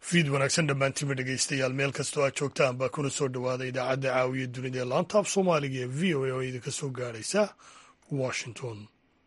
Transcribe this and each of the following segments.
fiid wanaagsan dhammaantiinba dhegaystayaal meel kastoo aad joogtaan baa kuna soo dhowaada idaacadda caawiya dunida ee laanta af soomaaliga ee v o a oo idinka soo gaadhaysa washington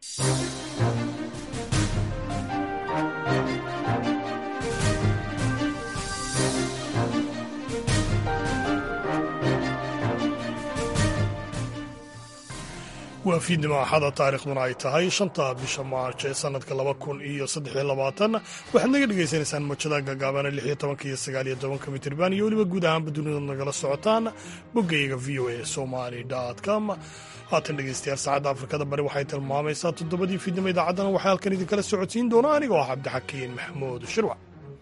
waa fiidnimo axada taarikhduna ay tahay shanta bisha maarj ee sanadka laba kun iyo saddexiyo labaatan waxaad naga dhagaysanaysaan mojada gagaabana lix iyo tobanka iyo sagaal iyo tobanka mitirban iyo weliba guud ahaanba dunida nagala socotaan boggayga v o a somali com haatan dhegaystayaal saacadda afrikada bari waxay tilmaamaysaa toddobadii fiidnimo idaacaddana waxaa halkan idinkala socodsiin doona aniga oo ah cabdixakiin maxamuud shirwac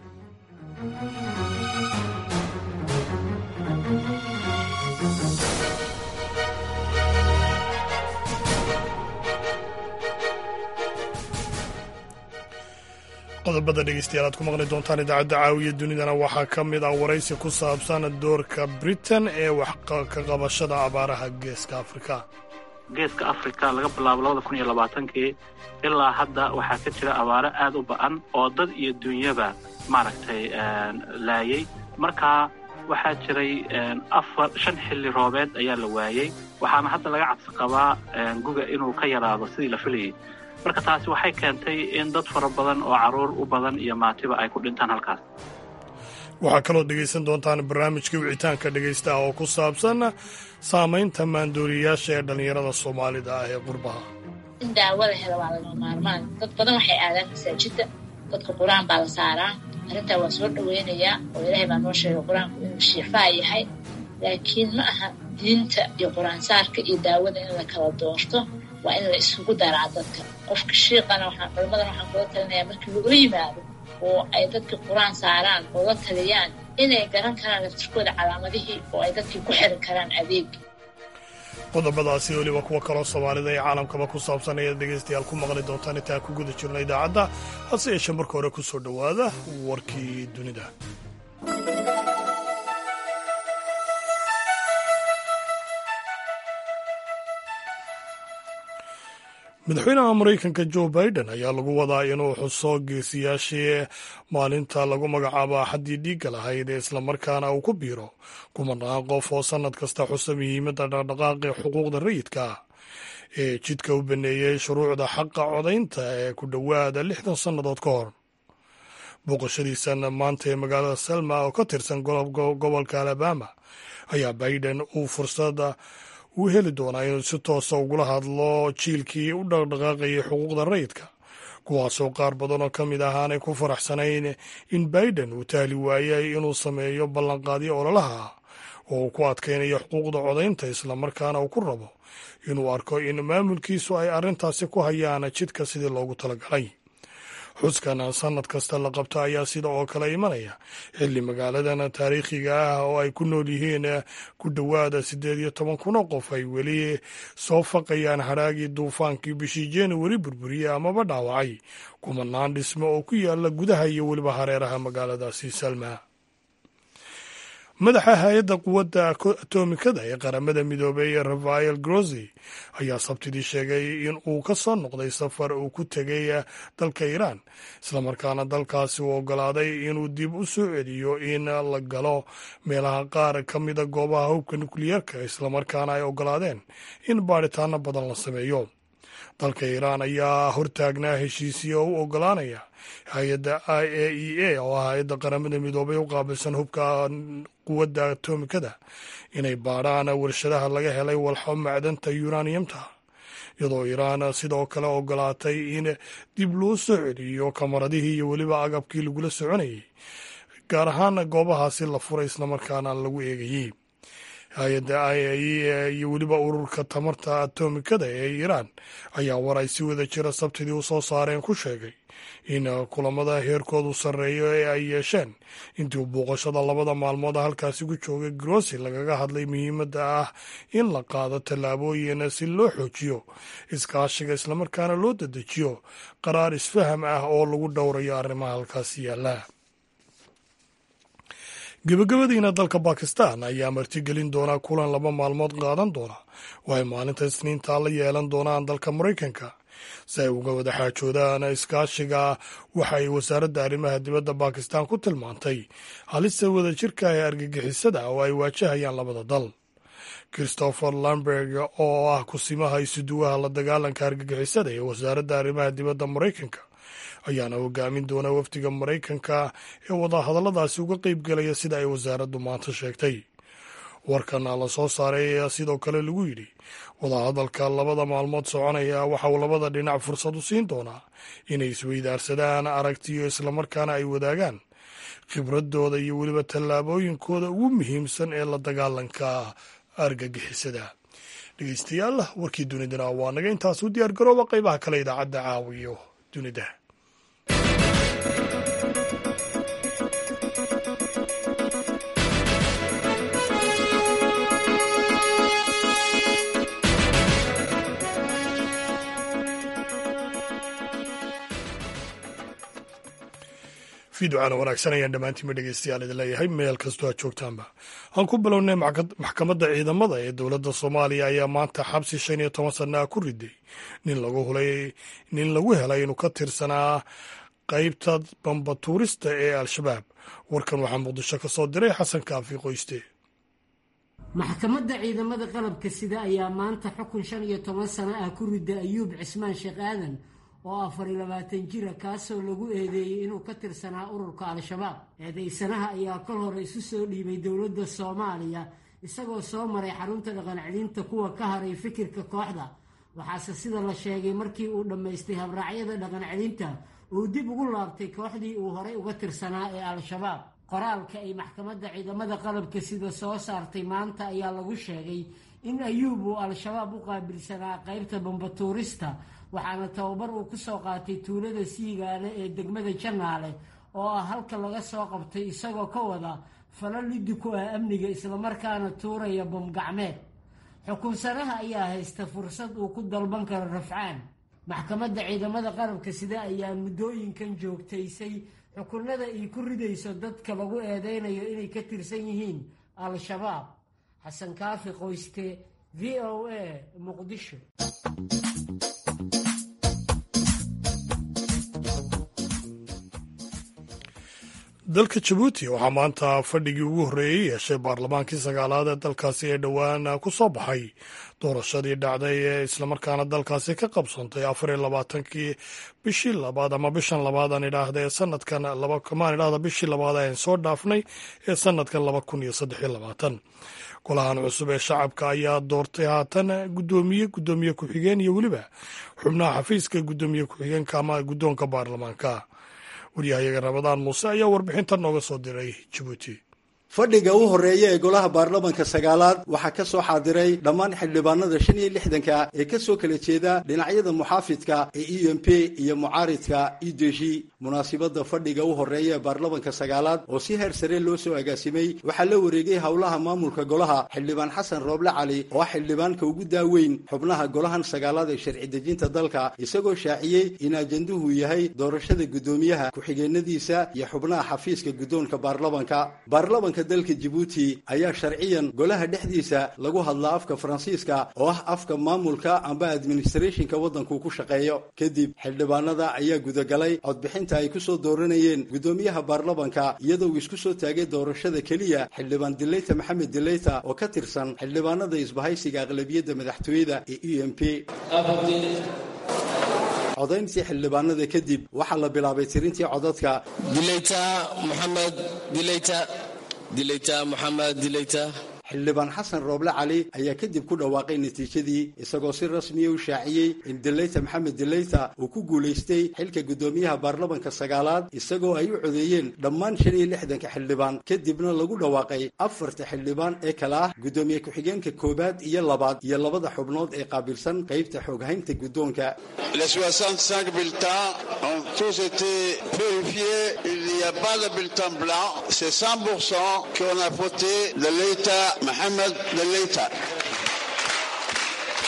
qodobada dhegeystayaal aad ku maqli doontaan idaacadda caawiya dunidana waxaa ka mid ah waraysi ku saabsan doorka britain ee wax ka qabashada abaaraha geeska afrika geeska afrika laga bilaabo labada kun iyo labaatankii ilaa hadda waxaa ka jira abaaro aad u ba'an oo dad iyo dunyaba maaragtay laayay markaa waxaa jiray afar shan xilli roobeed ayaa la waayey waxaana hadda laga cabsi qabaa guga inuu ka yaraado sidii la filayay marka taasi waxay keentay in dad fara badan oo carruur u badan iyo maatiba ay ku dhintaan halkaas waxaa kaloo dhegaysan doontaan barnaamijka wicitaanka dhegaystaha oo ku saabsan saamaynta maandooriyayaasha ee dhallinyarada soomaalida ah ee qurbaha in daawo la helo waa laga maarmaan dad badan waxay aadaan masaajidda dadka qur-aan baa la saaraa arrintaa waa soo dhoweynayaa oo ilaahay baa noo sheegay qur-aanku inuu shiifaa yahay laakiin ma aha diinta iyo qur-aansaarka iyo daawada in la kala doorto waa in la isugu daraa dadka qofka shiiqana waxaan culimmadan waxaan kula talinayaa markii lagula yimaado oo ay dadka qur-aan saaraan oo la taliyaan inay garan karaan laftirkooda calaamadihii oo ay dadkii ku xiran karaan adeeg qodobadaasi weliba kuwa kaloo soomaalida ee caalamkaba ku saabsan ayaad dhegaystayaal ku maqli doontaan intaan ku guda jirno idaacadda hase yeeshee marka hore ku soo dhowaada warkii dunida madaxweynaha maraykanka joe biden ayaa lagu wadaa inuu xuso geesiyaashii maalinta lagu magacaabo axaddii dhiigga lahayd ee islamarkaana uu ku biiro kumanaan qof oo sannad kasta xusa muhiimadda dhaqdhaqaaqii xuquuqda rayidka ee jidka u baneeyey shuruucda xaqa codaynta ee ku dhowaada lixdan sannadood ka hor booqashadiisan maanta ee magaalada selma oo ka tirsan gobolka alabama ayaa biden uu fursada uu heli doonaa inuu si toosa ugula hadlo jiilkii u dhaqdhaqaaqayay xuquuqda rayidka kuwaasoo qaar badan oo ka mid ah aanay ku faraxsanayn in biden uu tahli waayay inuu sameeyo ballanqaadyo ololaha oo uu ku adkaynayo xuquuqda codaynta islamarkaana uu ku rabo inuu arko in maamulkiisu ay arrintaasi ku hayaan jidka sidii loogu talagalay xuskan sannad kasta la qabto ayaa sida oo kale imanaya xilli magaaladan taariikhiga ah oo ay ku nool yihiin ku dhowaada siddeed iyo toban kun oo qof ay weli soo faqayaan hadhaagii duufaankii bishii januari burburiyey amaba dhaawacay kumanaan dhismo oo ku yaala gudaha iyo weliba hareeraha magaaladaasi salma madaxa hay-adda quwadda atomikada ee qaramada midoobay rafael grossi ayaa sabtidii sheegay in uu ka soo noqday safar uu ku tegay dalka iiraan islamarkaana dalkaasi uu oggolaaday inuu dib u soo celiyo in la galo meelaha qaar ka mida goobaha hubka nukliyeerka islamarkaana ay oggolaadeen in baadhitaano badan la sameeyo dalka iiraan ayaa hortaagnaa heshiisiya u oggolaanaya hay-adda i a e a oo ah hay-adda qaramada midoobay u qaabilsan hubka quwadda atomikada inay baadhaan warshadaha laga helay walxo macdanta yuraniyamta iyadoo iiraan sidoo kale oggolaatay in dib loo soo celiyo kamaradihii iyo weliba agabkii lagula soconayay gaar ahaan goobahaasi la furay islamarkaana lagu eegayey hay-adda i a e iyo weliba ururka tamarta atomikada ee iiraan ayaa war ay si wada jira sabtidii u soo saareen ku sheegay in kulamada heerkoodu sarreeyo ee ay yeesheen intii booqashada labada maalmood halkaasi ku joogay grossi lagaga hadlay muhiimadda ah in la qaado tallaabooyin si loo xoojiyo iskaashiga islamarkaana loo dedejiyo qaraar isfaham ah oo lagu dhowrayo arrimaha halkaasi yaalla gebagabadiina dalka bakistan ayaa martigelin doonaa kulan laba maalmood qaadan doona oo ay maalinta isniinta la yeelan doonaan dalka maraykanka si ay uga wada xaajoodaan iskaashiga waxa ay wasaaradda arrimaha dibadda bakistan ku tilmaantay halista wadajirka ee argagixisada oo ay waajahayaan labada dal christopher lamberg oo ah kusimaha isuduwaha la dagaalanka argagixisada ee wasaaradda arrimaha dibadda maraykanka ayaana hogaamin doona wafdiga maraykanka ee wadahadalladaasi uga qeyb gelaya sida ay wasaaraddu maanta sheegtay warkana la soo saaray ayaa sidoo kale lagu yidhi wadahadalka labada maalmood soconaya waxa uu labada dhinac fursad u siin doonaa inay isweydaarsadaan aragtiyo islamarkaana ay wadaagaan khibradooda iyo weliba tallaabooyinkooda ugu muhiimsan ee la dagaalanka argagixisada dhegeystayaal warkii dunidana waa naga intaas u diyaar garooba qeybaha kale idaacadda caawiyo dunida fiducaana wanaagsan ayaan dhammaantiinba dhegeystayaal idin leeyahay meel kastoo aad joogtaanba aan ku bilownay maxkamadda ciidamada ee dowladda soomaaliya ayaa maanta xabsi shan iyo toban sana ku riday nin lagu hulay nin lagu helay inuu ka tirsanaa qeybta bambatuurista ee al-shabaab warkan waxaa muqdisho ka soo diray xasan kaafi qoyste maxkamadda ciidamada qalabka sida ayaa maanta xukun shan iyo toban sano ah ku riday ayuub cismaan sheekh aadan oo afar iyo labaatan jira kaasoo lagu eedeeyey inuu ka tirsanaa ururka al-shabaab eedeysanaha ayaa kol hore isu soo dhiibay dowladda soomaaliya isagoo soo maray xarunta dhaqancelinta kuwa ka haray fikirka kooxda waxaase sida la sheegay markii uu dhammaystay habraacyada dhaqancelinta uu dib ugu laabtay kooxdii uu horay uga tirsanaa ee al-shabaab qoraalka ay maxkamadda ciidamada qalabka sida soo saartay maanta ayaa lagu sheegay in ayuub uu al-shabaab u qaabilsanaa qaybta bambatuurista waxaana tababar uu ku soo qaatay tuulada siigaale ee degmada janaale oo ah halka laga soo qabtay isagoo ka wada fala liddi ku ah amniga islamarkaana tuuraya bamgacmeed xukunsanaha ayaa haysta fursad uu ku dalban karo rafcaan maxkamadda ciidamada qalabka sida ayaa muddooyinkan joogtaysay xukunada ay ku ridayso dadka lagu eedeynayo inay ka tirsan yihiin al-shabaab xasan kaafi qoyste v o a muqdisho dalka jabuuti waxaa maanta fadhigii ugu horreeyey yeeshay baarlamaankii sagaalaad ee dalkaasi ee dhowaan ku soo baxay doorashadii dhacday ee islamarkaana dalkaasi ka qabsantay afar iyo labaatankii bishii labaad ama bishan labaad aan idhaahda ee sanadkan kamaan idhahda bishii labaad aan soo dhaafnay ee sanadkan laba kun iyo saddex iyo labaatan golahan cusub ee shacabka ayaa doortay haatan guddoomiye guddoomiye ku-xigeen iyo weliba xubnaha xafiiska guddoomiye ku-xigeenka ama guddoonka baarlamaanka waryahayaga ramadaan muuse ayaa warbixinta nooga soo diray jabuuti fadhiga u horreeya ee golaha baarlamanka sagaalaad waxaa ka soo xaadiray dhammaan xildhibaanada shan iyo lixdanka ee ka soo kala jeeda dhinacyada muxaafidka ee e m p iyo mucaaridka e d g munaasibadda fadhiga u horreeya ee baarlamanka sagaalaad oo si heer sare loo soo agaasimay waxaa la wareegay howlaha maamulka golaha xildhibaan xasan rooble cali oo ah xildhibaanka ugu daaweyn xubnaha golahan sagaalaad ee sharci dejinta dalka isagoo shaaciyey in ajanduhu yahay doorashada guddoomiyaha ku-xigeenadiisa iyo xubnaha xafiiska guddoonka baarlamanka baarlamanka dalka jabuuti ayaa sharciyan golaha dhexdiisa lagu hadlaa afka faransiiska oo ah afka maamulka amba administrationka waddanku ku shaqeeyo kadib xildhibaanada ayaa gudagalay codbixinta ay ku soo dooranayeen guddoomiyaha baarlamanka iyadoo uu isku soo taagay doorashada keliya xildhibaan dileyta maxamed dileyta oo ka tirsan xildhibaanada isbahaysiga aqlabiyadda madaxtooyada ee e m p codayntii xildhibaanada kadib waxaa la bilaabay tirintii codadka dileyta moxamed dileyta dileyta moxamed dileyta xildhibaan xasan rooble cali ayaa kadib ku dhawaaqay natiijadii isagoo si rasmiya u shaaciyey in dileyta maxamed dileyta uu ku guulaystay xilka guddoomiyaha baarlamanka sagaalaad isagoo ay u codeeyeen dhammaan shan iyo lixdanka xildhibaan kadibna lagu dhawaaqay afarta xildhibaan ee kale ah guddoomiye ku-xigeenka koowaad iyo labaad iyo labada xubnood ee qaabilsan qaybta xooghaynta guddoonka Les 65 bulletins ont tous été purifiés. Il n'y a pas de bulletin blanc. C'est 100% qu'on a voté de l'État Mohamed de l'État.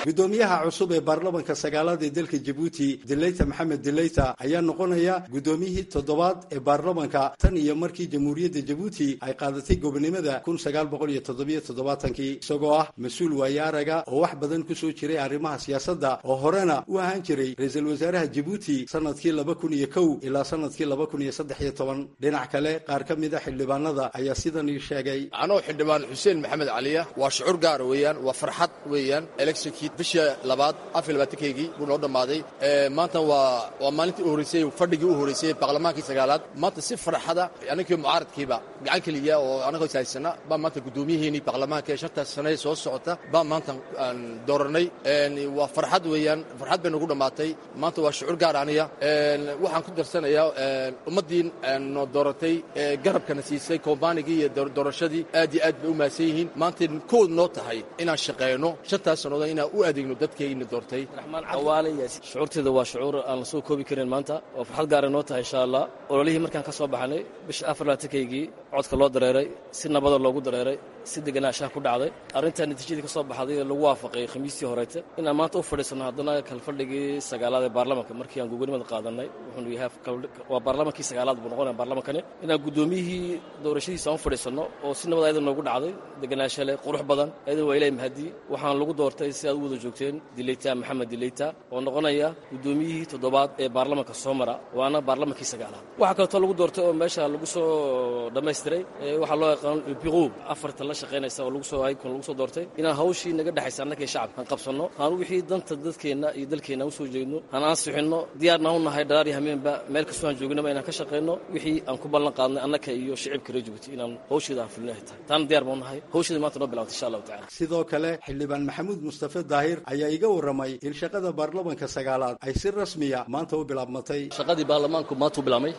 guddoomiyaha cusub ee baarlamanka sagaalaad ee dalka jabuuti dileyta maxamed dileyta ayaa noqonaya guddoomiyihii toddobaad ee baarlamanka tan iyo markii jamhuuriyadda jabuuti ay qaadatay gobonimada kun sagaal boqol iyo toddobiyo toddobaatankii isagoo ah mas-uul waaye araga oo wax badan kusoo jiray arrimaha siyaasadda oo horena u ahaan jiray ra-iisul wasaaraha jabuuti sanadkii laba kun iyo kow ilaa sanadkii laba kun iyo saddex iyo toban dhinac kale qaar ka mid a xildhibaanada ayaa sidan ii sheegay anoo xildhibaan xuseen maxamed caliya waa shucuur gaara weeyaan waa farxad weeyaan electionkii bishii labaad afar labaatankeygii buu noo dhammaaday maanta waa waa maalintii u horreysay fadhigii u horreysay baarlamaankii sagaalaad maanta si farxada aninkii mucaaradkiiba gacan keliya oo anagoo ishaysana baa maanta guddoomiyaheennii baarlamaanka ee shantaas sane soo socota baa maanta aan dooranay waa farxad weeyaan farxad bay nagu dhammaatay maanta waa shucuur gaar aniya waxaan ku darsanayaa ummaddii noo dooratay ee garabkana siisay kombaanigii iyo doorashadii aad iyo aad bay u mahadsan yihiin maantay kood noo tahay inaan shaqayno shantaas sannadood inaan u adeegno dadkayna doortay shucuurteeda waa shucuur aan la soo koobi karin maanta oo farxad gaara noo tahay insha allah ololihii markaan ka soo baxnay bisha afar labaatankayagii codka loo dareeray si nabada loogu dareeray si deganaanshaha ku dhacday arrintaa natiijadii ka soo baxday lagu waafaqay khamiistii horeyte inaan maanta u fadhiisanno haddana kalfadhigii sagaalaad ee baarlamanka markii aan gobonimada qaadanay wuxuunu yahay waa baarlamankii sagaalaad buu noqonaya baarlamankani inaan guddoomiyihii doorashadiisa aan u fadhiisanno oo si nabad ayada noogu dhacday deganaansha leh qurux badan ayada waa ilahay mahadii waxaan lagu doortay si aad u wada joogteen dileyta maxamed dileyta oo noqonaya guddoomiyihii toddobaad ee baarlamanka soo mara waana baarlamankii sagaalaad waxaa kaleetoo lagu doortay oo meesha lagu soo dhammaystiray waxaa loo yaqaan biquu afarta la shaqaynaysa oo lagu soo haykon lagu soo doortay inaan hawshii naga dhexaysa annakii shacabka aan qabsanno aan wixii danta dadkeenna iyo dalkeenna u soo jeedno aan ansixinno diyaarna u nahay dharaar iyo hameenba meel kastoo aan joognaba inaan ka shaqayno wixii aan ku ballan qaadnay annaka iyo shicibka reer jabuuti inaan hawsheeda aan fulinahay tahay taana diyaar baan u nahay hawsheeda maanta noo bilawtay insha allahu tacala sidoo kale xildhibaan maxamuud mustafe daahir ayaa iga warramay in shaqada baarlamanka sagaalaad ay si rasmiya maanta u bilaabmatay shaqadii baarlamaanku maanta u bilaabmay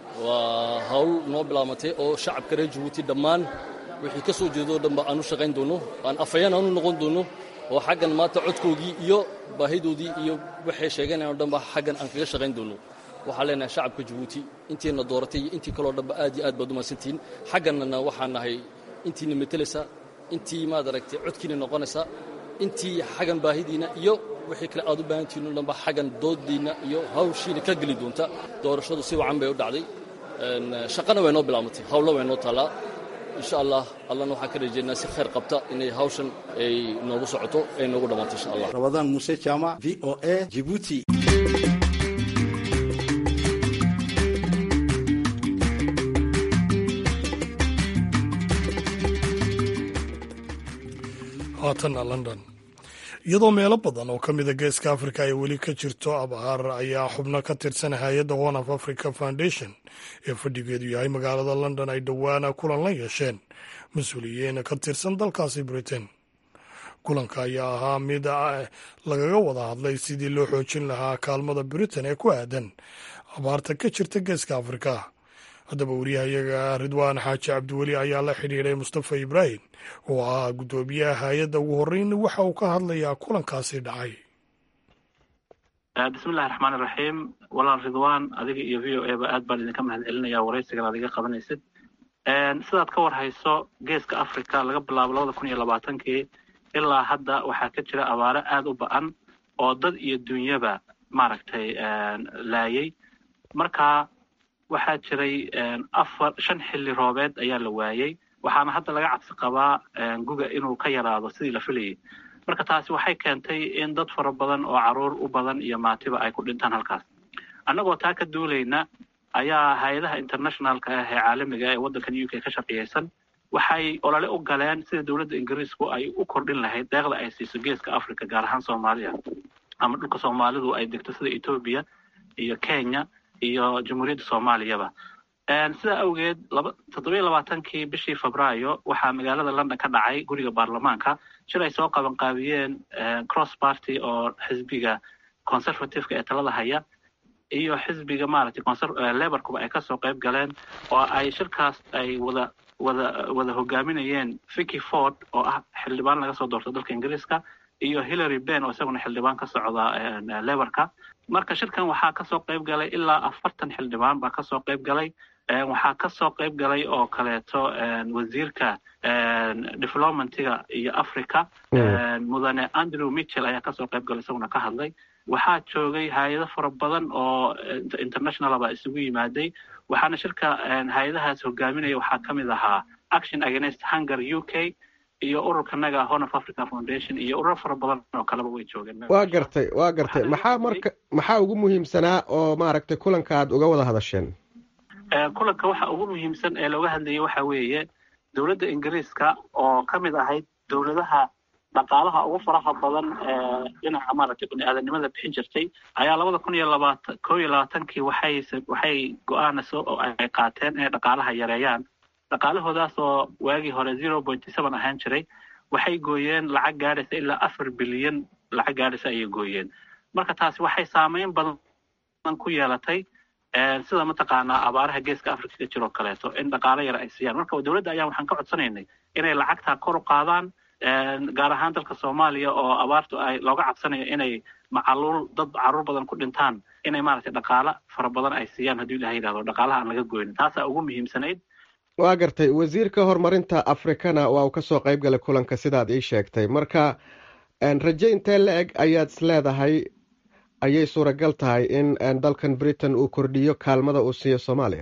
waa hawl noo bilaabmatay oo shacabka reer jabuuti dhammaan wixii ka soo jeedo o dhanba aan u shaqayn doonno aan afayaan aan u noqon doonno oo xaggan maanta codkoogii iyo baahidoodii iyo waxay sheeganayan o dhanba xaggan aan kaga shaqayn doonno waxaan leenahay shacabka jabuuti intiina dooratay iyo intii kaleo dhanba aad iyo aad baad umaadsantihiin xaggannana waxaan nahay intiina metelaysa intii maad aragtay codkiina noqonaysa intii xaggan baahidiina iyo wixii kale aad u baahantihiin o dhanba xaggan doodiinna iyo hawshiina ka geli doonta doorashadu si wacan bay u dhacday shaqana way noo bilaabmatay hawlo way noo taallaa insha allah allana waxaan ka rajeynaa si khayr qabta inay hawshan ay noogu socoto ay noogu dhammaato insha allah rabadaan muuse jaamac v o a jibuuti haatanna london iyadoo meelo badan oo ka mida geeska afrika ay weli ka jirto abaar ayaa xubno ka tirsan hay-adda one of africa foundation ee fadhigeedu yahay magaalada london ay dhowaana kulan la yeesheen mas-uuliyiin ka tirsan dalkaasi britain kulanka ayaa ahaa mid lagaga wada hadlay sidii loo xoojin lahaa kaalmada britain ee ku aadan abaarta ka jirta geeska afrika haddaba wariyahayaga ridwaan xaaji cabdiweli ayaa la xidhiidhay mustafa ibraahim oo ahaa guddoomiyaha hay-adda ugu horreyn waxa uu ka hadlayaa kulankaasi dhacay bismillahi raxmaan iraxiim walaal ridwaan adiga iyo v o a ba aad baan idinka mahad celinaya waraysigan aad iga qabanaysid sidaad ka war hayso geeska africa laga bilaabo labada kun iyo labaatankii ilaa hadda waxaa ka jira abaaro aad u ba-an oo dad iyo dunyaba maaragtay laayay marka waxaa jiray afar shan xilli roobeed ayaa la waayey waxaana hadda laga cabsi qabaa guga inuu ka yaraado sidii la filayay marka taasi waxay keentay in dad fara badan oo caruur u badan iyo maatiba ay ku dhintaan halkaas annagoo taa ka duulayna ayaa hay-adaha internationalka ah ee caalamiga ee waddankan u k ka shaqiyeysan waxay olole u galeen sida dowladda ingiriisku ay u kordhin lahayd deeqda ay siiso geeska africa gaar ahaan soomaaliya ama dhulka soomaalidu ay degto sida etoobiya iyo kenya iyo jamhuuriyadda soomaaliyaba sidaa awgeed toddobiyo labaatankii bishii febraayo waxaa magaalada london ka dhacay guriga baarlamaanka shir ay soo qabanqaabiyeen cross party oo xisbiga conservativeka ee talada haya iyo xisbiga maaragtay leborkuba ay kasoo qayb galeen oo ay shirkaas ay wada wada wada hogaaminayeen vicky ford oo ah xildhibaan laga soo doorto dalka ingiriiska iyo hillary ben oo isaguna xildhibaan ka socda leborka marka shirkan waxaa kasoo qayb galay ilaa afartan xildhibaan baa kasoo qayb galay waxaa ka soo qayb galay oo kaleeto wasiirka developmentiga iyo africa mudane andrew mitchell ayaa kasoo qayb galay isaguna ka hadlay waxaa joogay hay-ado fara badan oo international baa isugu yimaaday waxaana shirka hay-adahaas hogaaminaya waxaa ka mid ahaa action against hunger u k iyo ururkanaga horn of africa foundation iyo ururo fara badan oo kaleba way joogeen waa gartay waa gartay maxaa marka maxaa ugu muhiimsanaa oo maaragtay kulanka aad uga wada hadasheen kulanka waxa ugu muhiimsan ee looga hadlayay waxa weeye dowladda ingiriiska oo ka mid ahayd dowladaha dhaqaalaha ugu faraha badan ee dhinaca maaragtay bani-aadanimada bixin jirtay ayaa labada kun iyo labaatan koo iyo labaatankii waxay waxay go-aanayso oo ay qaateen inay dhaqaalaha yareeyaan dhaqaalahoodaas oo waagii hore zero pointy seven ahaan jiray waxay gooyeen lacag gaadhaysa ilaa afar bilyan lacag gaadhaysa ayay gooyeen marka taasi waxay saameyn badan ku yeelatay sida mataqaanaa abaaraha geeska africa ka jiroo kaleeto in dhaqaalo yar ay siiyaan marka dowladda ayaa waxaan ka codsanaynay inay lacagtaa kor u qaadaan gaar ahaan dalka soomaaliya oo abaartu ay looga cabsanayo inay macaluul dad caruur badan ku dhintaan inay maaragtay dhaqaalo fara badan ay siiyaan hadduu ilaha yidhahdo dhaqaalaha aan laga goynin taasaa ugu muhiimsanayd waa gartay wasiirka horumarinta afrikana waa uu kasoo qayb galay kulanka sidaad ii sheegtay marka raje intee la eg ayaad is leedahay ayay suuragal tahay in dalkan britain uu kordhiyo kaalmada uu siiyo soomaaliya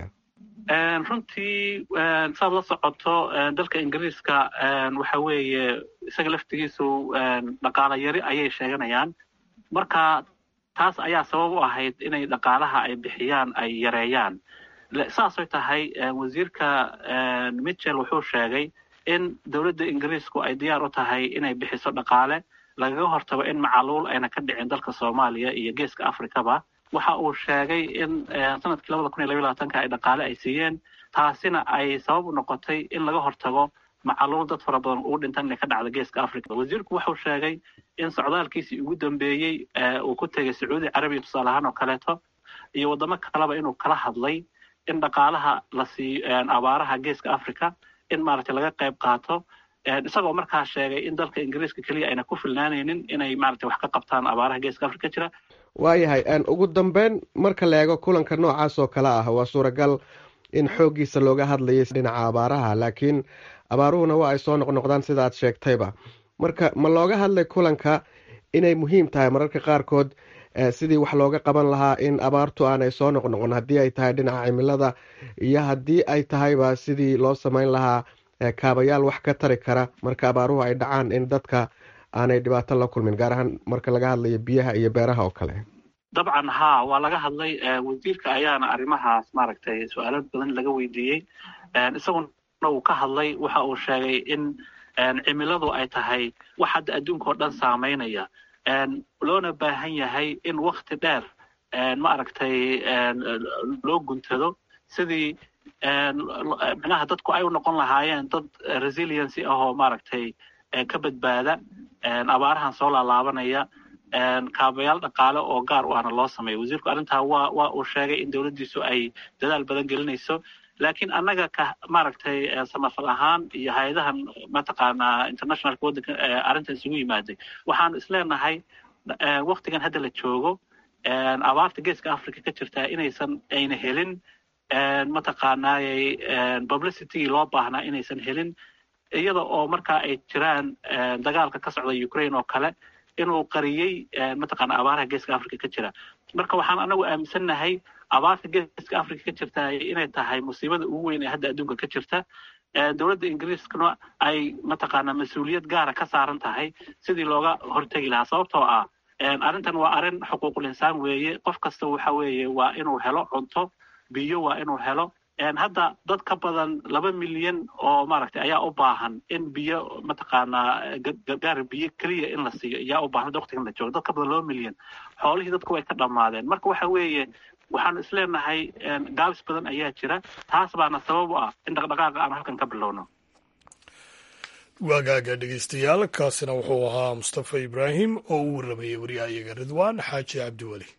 runtii saad la socoto dalka ingiriiska waxa weeye isaga laftigiisu dhaqaalo yari ayay sheeganayaan marka taas ayaa sabab u ahayd inay dhaqaalaha ay bixiyaan ay yareeyaan saasay tahay wasiirka mitchell wuxuu sheegay in dowladda ingiriisku ay diyaar u tahay inay bixiso dhaqaale lagaga hortago in macaluul ayna ka dhicin dalka soomaaliya iyo geeska africaba waxa uu sheegay in sanadkii labada kun iyo labiyo labaatanka ay dhaqaale ay siiyeen taasina ay sabab u noqotay in laga hortago macaluul dad fara badan ugu dhintan inay ka dhacdo geeska africa wasiirku wuxuu sheegay in socdaalkiisii ugu dambeeyey uu ku tegay sacuudi carabiya tusaale ahaan oo kaleeto iyo waddamo kaleba inuu kala hadlay in dhaqaalaha la siiyo abaaraha geeska africa in maaragtay laga qayb qaato isagoo markaa sheegay in dalka ingiriiska keliya ayna ku filnaanaynin inay maaragtay wax ka qabtaan abaaraha geeska africa jira waayahay ugu dambeyn marka la eego kulanka noocaas oo kale ah waa suuragal in xooggiisa looga hadlayay dhinaca abaaraha laakiin abaaruhuna waa ay soo noqnoqdaan sida aad sheegtayba marka ma looga hadlay kulanka inay muhiim tahay mararka qaarkood sidii wax looga qaban lahaa in abaartu aanay soo noqnoqon haddii ay tahay dhinaca cimilada iyo haddii ay tahayba sidii loo samayn lahaa kaabayaal wax ka tari kara marka abaaruhu ay dhacaan in dadka aanay dhibaato la kulmin gaar ahaan marka laga hadlayo biyaha iyo beeraha oo kale dabcan haa waa laga hadlay wasiirka ayaana arrimahaas maaragtay su-aalo badan laga weydiiyey isaguna uu ka hadlay waxa uu sheegay in cimiladu ay tahay wax hadda adduunka oo dhan saameynaya loona baahan yahay in wakti dheer maaragtay loo guntado sidii micnaha dadku ay u noqon lahaayeen dad resiliency ahoo maaragtay ka badbaada abaarahan soo laalaabanaya kaabayaal dhaqaale oo gaar u ahna loo sameeyo wasiirku arrintaa waa waa uu sheegay in dowladdiisu ay dadaal badan gelinayso laakiin annaga ka maaragtay samafal ahaan iyo hay-adahan mataqaanaa internationalka waddanka arrinta isugu yimaaday waxaanu isleenahay waktigan hadda la joogo abaarta geeska africa ka jirtaa inaysan ayna helin mataqaanaayay publicitygii loo baahnaa inaysan helin iyada oo markaa ay jiraan dagaalka ka socda ukraine oo kale inuu qariyey mataqaana abaaraha geeska africa ka jira marka waxaan anagu aaminsannahay abaarta geeska africa ka jirta inay tahay musiibada ugu weyn ee hadda adduunka ka jirta dowladda ingiriiskana ay mataqaana mas-uuliyad gaara ka saaran tahay sidii looga hortegi lahaa sababtoo ah arrintan waa arrin xuquuqul insaan weeye qof kasta waxa weeye waa inuu helo cunto biyo waa inuu helo hadda dad ka badan laba milyan oo maaragtay ayaa u baahan in biyo mataqaanaa gargaar biyo keliya in la siiyo ayaa u baahan waqtigan la joogo dad ka badan laba milyan xoolihii dadku way ka dhammaadeen marka waxa weeye waxaanu isleenahay gaabis badan ayaa jira taas baana sabab u ah in dhaqdhaqaaqa aan halkan ka bilowno waagaaga dhegeystayaal kaasina wuxuu ahaa mustafa ibraahim oo u warramayay waryahayaga ridwaan xaaji cabdiweli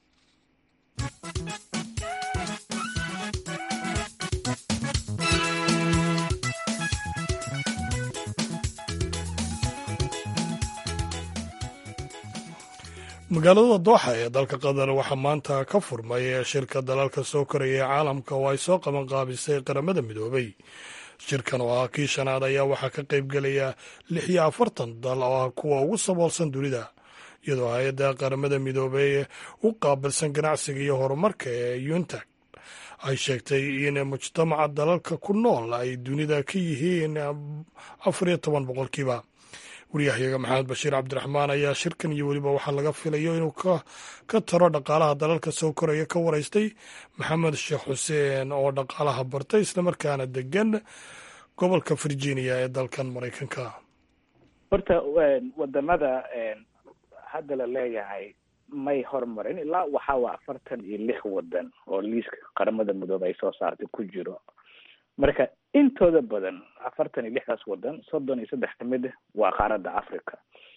magaalada dooxa ee dalka qatar waxaa maanta ka furmay shirka dalalka soo koraya ee caalamka oo ay soo qaban qaabisay qaramada midoobay shirkan oo ah kii shanaad ayaa waxaa ka qayb gelaya lix iyo afartan dal oo ah kuwa ugu saboolsan dunida iyadoo hay-adda qaramada midoobey u qaabilsan ganacsiga iyo horumarka ee yuntag ay sheegtay in mujtamaca dalalka ku nool ay dunida ka yihiin afar iyo toban boqolkiiba waryahayaga maxamed bashiir cabdiraxmaan ayaa shirkan iyo weliba waxaa laga filayo inuu ka taro dhaqaalaha dalalka soo koraya ka waraystay maxamed sheekh xuseen oo dhaqaalaha bartay islamarkaana degan gobolka virginia ee dalkan maraykanka horta wadamada hadda la leeyahay may hormarin ilaa waxaa waa afartan iyo lix wadan oo liiska qaramada midoobe ay soo saartay ku jiro marka intooda badan afartan iyo lixdaas wadan soddon iyo saddex kamid waa qaaradda africa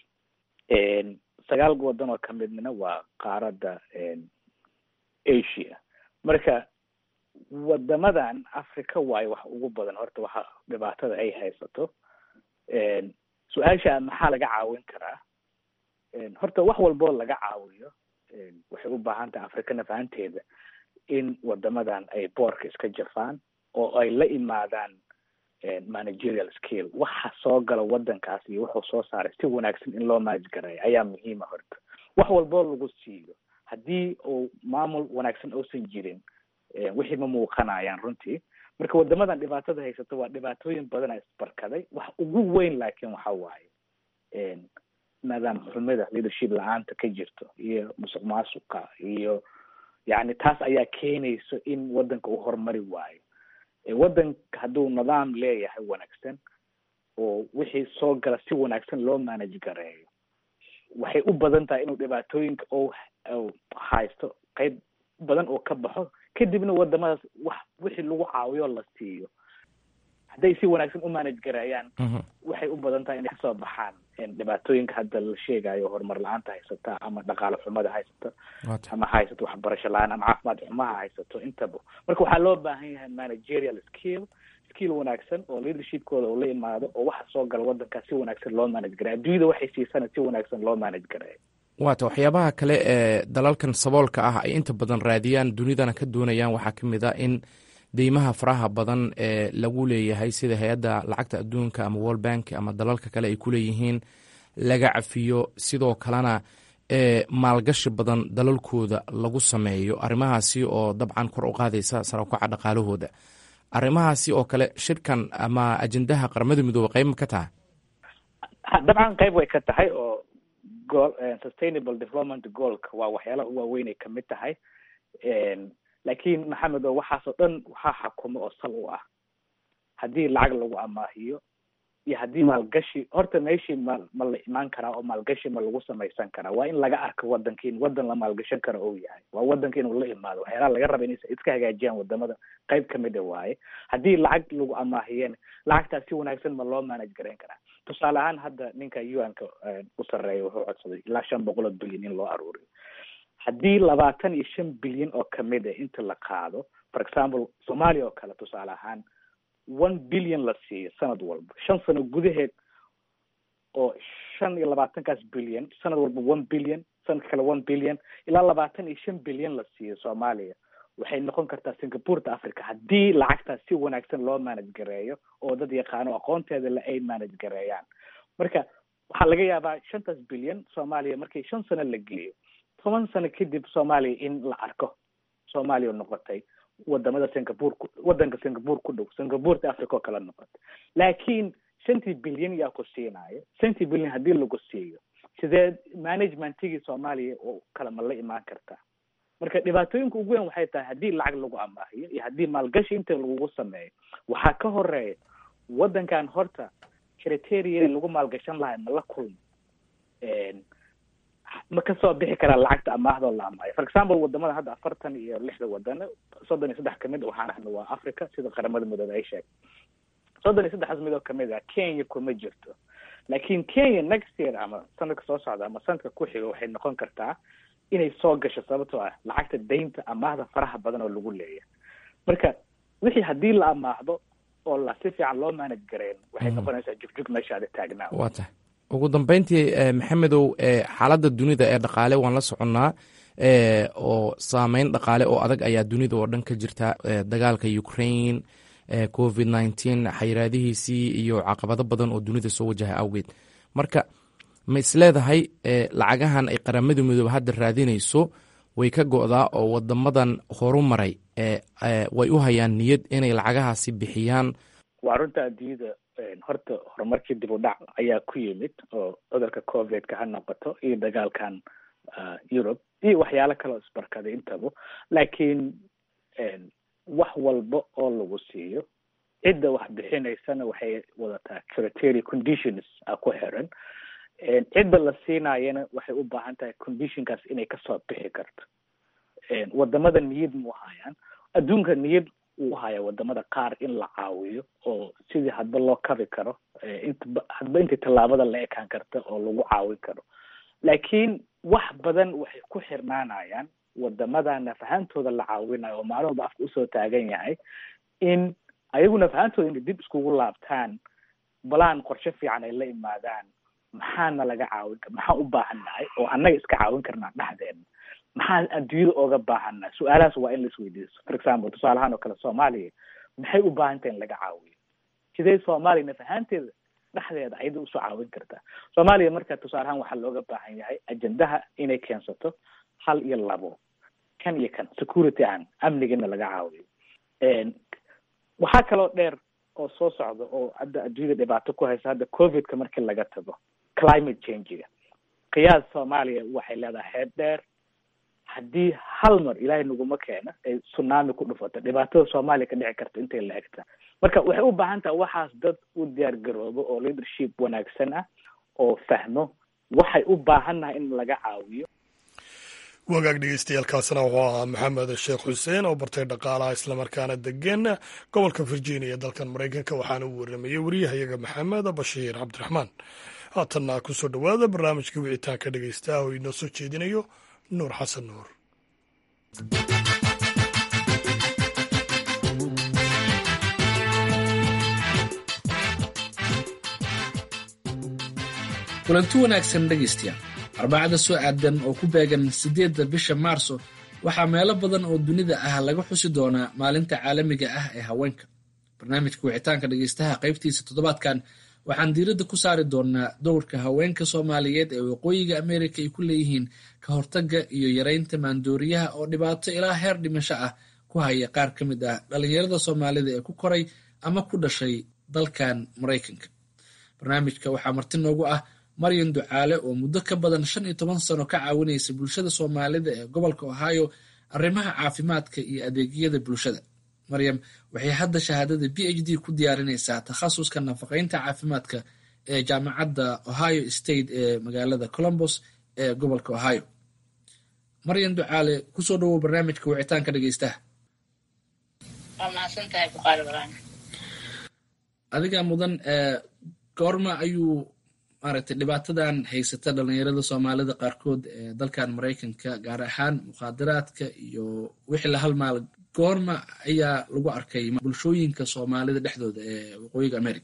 sagaal wadan oo kamidna waa qaaradda asia marka wadamadan africa waayo wax ugu badan horta waxa dhibaatada ay haysato su-aasha maxaa laga caawin karaa horta wax walboo laga caawiyo waxay u baahan tahay africana fahanteeda in wadamadan ay boorka iska jafaan oo ay la imaadaan managerial skill waxa soo gala wadankaas iyo wuxuu soo saaray si wanaagsan in loo maajgareeyo ayaa muhiima horta wax walboo lagu siiyo haddii uu maamul wanaagsan uusan jirin wixii ma muuqanayaan runtii marka wadamadan dhibaatada haysato waa dhibaatooyin badana isbarkaday wax ugu weyn laakiin waxa waaye nidaam xumida leadership la-aanta ka jirto iyo musuq maasuqa iyo yani taas ayaa keenayso in wadanka uu horumari waayo wadanka hadduu nidaam leeyahay wanaagsan oo wixii soo gala si wanaagsan loo manage gareeyo waxay u badan tahay inuu dhibaatooyinka o haysto qeyb badan oo ka baxo kadibna wadamadaas wax wixii lagu caawiyo la siiyo hadday si wanaagsan u manage gareeyaan waxay u badan tahay inay kasoo baxaan dhibaatooyinka hadda la sheegayo horumar la-aanta haysata ama dhaqaale xumada haysato ama haysato waxbarasho la-aan ama caafimaad xumaha haysato intaba marka waxaa loo baahan yahay managerial skill skill wanaagsan oo leadershipkooda uu la imaado oo waxa soo gala wadankaas si wanaagsan loo manage gareeyo adduunyada waxay siisana si wanaagsan loo manage gareeyo waata waxyaabaha kale ee dalalkan saboolka ah ay inta badan raadiyaan dunidana ka doonayaan waxaa ka mid a in deymaha faraha badan ee lagu leeyahay sida hay-adda lacagta adduunka ama world bank ama dalalka kale ay ku leeyihiin laga cafiyo sidoo kalena ee maalgashi badan dalalkooda lagu sameeyo arrimahaasi oo dabcan kor u qaadaysa sarakaca dhaqaalahooda arrimahaasi oo kale shirkan ama ajendaha qaramada midoobe qayb ma ka tahay dabcan qayb way ka tahay oo goal sustainable development goalka waa waxyaalaha u waaweynay kamid tahay laakiin maxamed oo waxaasoo dhan waxaa xakumo oo sal u ah haddii lacag lagu amaahiyo iyo haddii maalgashi horta meeshii ma ma la imaan karaa oo maalgashi ma lagu samaysan karaa waa in laga arko wadanka in wadan la maalgashan karo ou yahay waa wadanka inuu la imaado waxyaalaha laga raba inay iska hagaajiyaan wadamada qayb kamid a waaye haddii lacag lagu amaahiyeen lacagtaas si wanaagsan ma loo manage garayn karaa tusaale ahaan hadda ninka un-ka u sarreeya wuxuu codsaday ilaa shan boqol oo bilyan in loo aruuriyo haddii labaatan iyo shan bilyan oo kamid a inta la qaado for example soomaaliya oo kale tusaale ahaan one billion la siiyo sanad walba shan sano gudaheed oo shan iyo labaatankaas bilyan sanad walba one billion sanadka kale one billion ilaa labaatan iyo shan bilyan la siiyo soomaaliya waxay noqon kartaa singapureta africa haddii lacagtaas si wanaagsan loo manage gareeyo oo dad yaqaano aqoonteeda le ay manage gareeyaan marka waxaa laga yaabaa shantaas bilyan soomaaliya markii shan sano la geliyo toban sano kadib soomaaliya in la arko soomaaliya noqotay wadamada singapore ku wadanka singapore ku dhow singapureta africa oo kala noqotay laakiin shantii bilyan yaa ku siinaayo shantii bilyan haddii lagu siiyo sidee managementigii soomaaliya oo kale ma la imaan kartaa marka dhibaatooyinka ugu weyn waxay tahay haddii lacag lagu amaahiyo iyo haddii maalgashi inta lagugu sameeyo waxaa ka horeeya wadankan horta criteria lagu maalgashan lahay ma la kulmo ma kasoo bixi karaa lacagta amaahdo la amaayo for example wadamada hadda afartan iyo lixda wadano soddon iyo saddex kamid waxaan ahna waa africa sida qaramada midoobe ay sheegay soddon iyo saddexdaas midoo kamid ah kenya kuma jirto laakiin kenya next year ama sanadka soo socda ama sanadka ku xiga waxay noqon kartaa inay soo gasho sababtoo ah lacagta daynta amaahda faraha badan oo lagu leeyahay marka wixii haddii la amaahdo oo la si fiican loo manage gareyn waxay noqonaysaa jugjug meeshaada taagnaa waa tahay ugu dambeyntii maxamedow xaaladda dunida ee dhaqaale waan la soconnaa oo saameyn dhaqaale oo adag ayaa dunida oo dhan ka jirta dagaalka ukraine covid nneteen xayiraadihiisii iyo caqabado badan oo dunida soo wajaha awgeed marka ma isleedahay lacagahan ay qaramada midoobe hadda raadinayso way ka go'daa oo wadamadan horu maray way u hayaan niyad inay lacagahaasi bixiyaan waa runta adduunyada horta horumarkii dib u dhac ayaa ku yimid oo cudurka covidka ha noqoto iyo dagaalkan europe iyo waxyaalo kale oo isbarkaday intaba laakiin wax walba oo lagu siiyo cidda wax bixinaysana waxay wadataa criteria conditions a ku xiran cidda la siinayana waxay u baahan tahay conditionkaas inay kasoo bixi karto wadamada niyad mu hayaan adduunka niyad uu haya wadamada qaar in la caawiyo oo sidii hadba loo kabi karo inta hadba intii tallaabada la ekaan karta oo lagu caawin karo laakiin wax badan waxay ku xirnaanayaan wadamada nafahantooda la caawinayo oo maalin walba afka usoo taagan yahay in ayagu nafahantooda inay dib iskugu laabtaan balaan qorshe fiican ay la imaadaan maxaana laga caawin kar maxaan u baahannahay oo annaga iska caawin karnaa dhexdeena maxaan adduunyada ooga baahannahay su-aalahaas waa in laisweydiiso for example tusaalahaan oo kale soomaaliya maxay u baahan tahay in laga caawiyo sidee soomaaliya nafahaanteeda dhexdeeda ayada usoo caawin kartaa soomaaliya marka tusaalahaan waxaa looga baahan yahay ajendaha inay keensato hal iyo labo kan iyo kan security aan amnigana laga caawiyo waxaa kaloo dheer oo soo socda oo hadda adduunyada dhibaato ku haysa hadda covidka markii laga tago climate changiga qiyaas soomaaliya waxay leedahay heeb dheer haddii hal mar ilaahay naguma keena ay tsunami ku dhufato dhibaatada soomaaliya ka dhici karta intay la egta marka waxay u baahan tahay waxaas dad u diyaar garoobo oo leadership wanaagsan ah oo fahmo waxay u baahannahay in laga caawiyo wagaag dhegeystayaaalkaasna wuxuu ahaa maxamed sheekh xuseen oo bartay dhaqaalaha islamarkaana degan gobolka virginia dalkan maraykanka waxaana uu waramayey wariyahayaga maxamed bashiir cabdiraxmaan haatanna kusoo dhowaada barnaamijka wicitaanka dhegeystaah oo inoo soo jeedinayo nuur xasan nuur kulanti wanaagsan dhegaystayaal arbacada soo aadan oo ku beegan siddeedda bisha maarso waxaa meelo badan oo dunida ah laga xusi doonaa maalinta caalamiga ah ee haweenka barnaamijka wicitaanka dhegaystaha qaybtiisa toddobaadkan waxaan diiradda ku saari doonaa dowrka haweenka soomaaliyeed ee waqooyiga ameerika ay ku leeyihiin ka hortagga iyo yareynta maandooriyaha oo dhibaato ilaa heer dhimasho ah ku haya qaar ka mid ah dhallinyarada soomaalida ee ku koray ama ku dhashay dalkan maraykanka barnaamijka waxaa marti noogu ah maryan ducaale oo muddo ka badan shan iyo toban sano ka caawinaysa bulshada soomaalida ee gobolka ohio arrimaha caafimaadka iyo adeegyada bulshada maryam waxay hadda shahaadada b h d ku diyaarinaysaa takhasuska nafaqeynta caafimaadka ee jaamacadda ohio state ee magaalada colombos ee gobolka ohio maryan ducaale kusoo dhawow barnaamijka wicitaanka dhegeystaha adigaa mudan goorma ayuu maaragtay dhibaatadan haysata dhalinyarada soomaalida qaarkood ee dalkan maraykanka gaar ahaan mukhaadaraadka iyo wixii la halmaal goorma ayaa lagu arkay bulshooyinka soomaalida dhexdooda ee waqooyiga america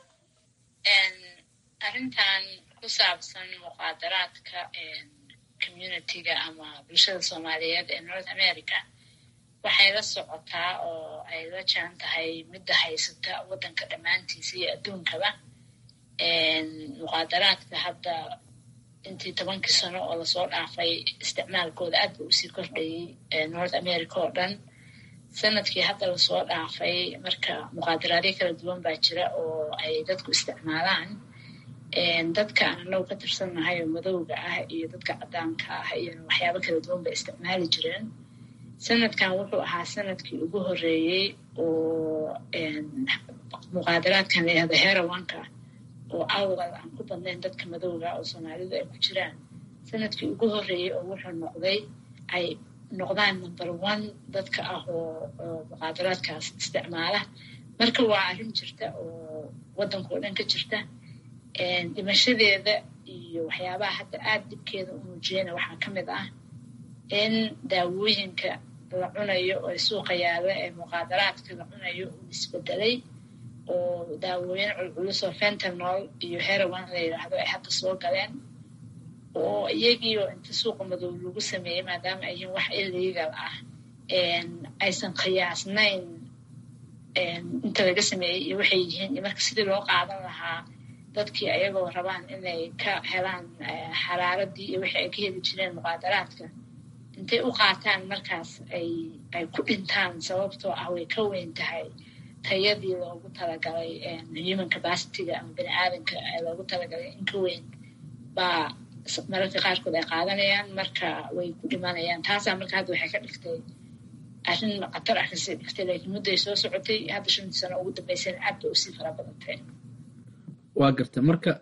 arrintan ku saabsan mukhaadaraadka communitiga ama bulshada soomaaliyeed ee north america waxay la socotaa oo ay la jaan tahay midda haysata waddanka dhammaantiisa iyo adduunkaba muqaadaraadka hadda intii tobankii sano oo lasoo dhaafay isticmaalkooda aad ba usii kordhayay north america oo dhan sanadkii hadda lasoo dhaafay marka muqaadaraadyo kala duwan baa jira oo ay dadku isticmaalaan dadka aan anagu ka tirsannahay oo madowga ah iyo dadka caddaanka ah iyo waxyaabo kala duwan bay isticmaali jireen sanadkan wuxuu ahaa sanadkii ugu horreeyey oo muqaadaraadkan layihahda herawanka oo awal aan ku badnayn dadka madowga oo soomaalidu ay ku jiraan sanadkii ugu horreeyey oo wuxuu noqday ay noqdaan number one dadka ah oo muqaadaraadkaas isticmaala marka waa arrin jirta oo waddanka oo dhan ka jirta dhimashadeeda iyo waxyaabaha hadda aada dhibkeeda u muujiyana waxaa ka mid ah in daawooyinka la cunayo oo suuqa yaalla ee muqaadaraadka la cunayo uu isbedelay oo daawooyin culculus oo fentanol iyo herowan la yidhaahdo ay hadda soo galeen oo iyagiioo inta suuqa madow lagu sameeyey maadaama ay yihiin wax illegal ah aysan qiyaasnayn inta laga sameeyey iyo waxay yihiin iyo marka sidii loo qaadan lahaa dadkii ayagoo rabaan inay ka helaan xaraaradii iyo wixii ay ka heli jireen muqaadaraadka intay u qaataan markaas ay ay ku dhintaan sababtoo ah way ka weyn tahay tayadii loogu talagalay human capacityga ama bani aadamka loogu talagalay in ka weyn baa mararka qaarkood ay qaadanayaan marka way ku dhimanayaan taasaa marka hadda waxay ka dhigtay arrin khatar ah kasii dhigtay laakiin mudday soo socotay hadda shantii sano ugu dambeysana aad bay usii fara badantay waa garta marka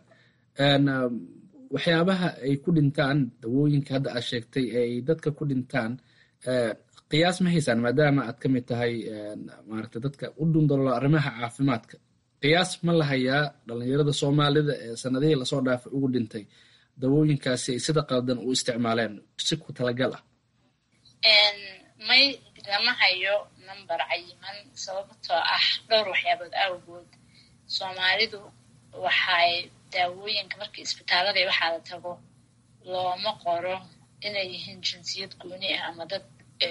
waxyaabaha ay ku dhintaan dawooyinka hadda aad sheegtay ay dadka ku dhintaan qiyaas ma haysaan maadaama aad ka mid tahay maaragta dadka u dhundalolo arrimaha caafimaadka qiyaas ma la hayaa dhalinyarada soomaalida ee sanadihii lasoo dhaafay ugu dhintay dawooyinkaasi ay sida qaldan u isticmaaleen si ku talagal ah may lama hayo number cayiman sababtoo ah dhowr waxyaabood awgood soomaalidu waxay daawooyinka markii isbitaalada waxaa la tago looma qoro inay yihiin jinsiyad gooni ah ama dad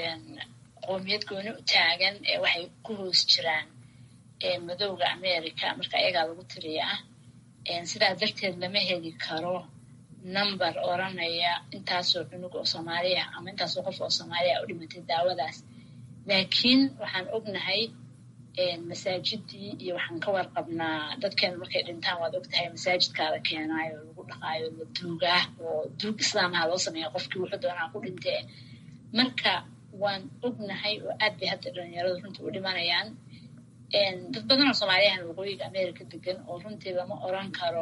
qoomiyad gooni u taagan ee waxay ku hoos jiraan madowga america marka ayagaa lagu tiriyaa sidaa darteed lama heli karo number oranaya intaasoo cunug oo soomaaliya ama intaasoo qof oo soomaaliya u dhimatay daawadaas laakiin waxaan ognahay masaajidii iyo waxaan ka warqabnaa dadkeena markay dhintaan waad ogtahay masaajidkaa la keenaayo lagu dhaqaayo la duugaa oo duug islaamaha loo sameeya qofkii wuxuu doonaa ku dhintee marka waan ognahay oo aad bay hadda dhalinyaradu runtii u dhimanayaan dad badan oo soomaaliyahan waqooyiga america degan oo runtii lama oran karo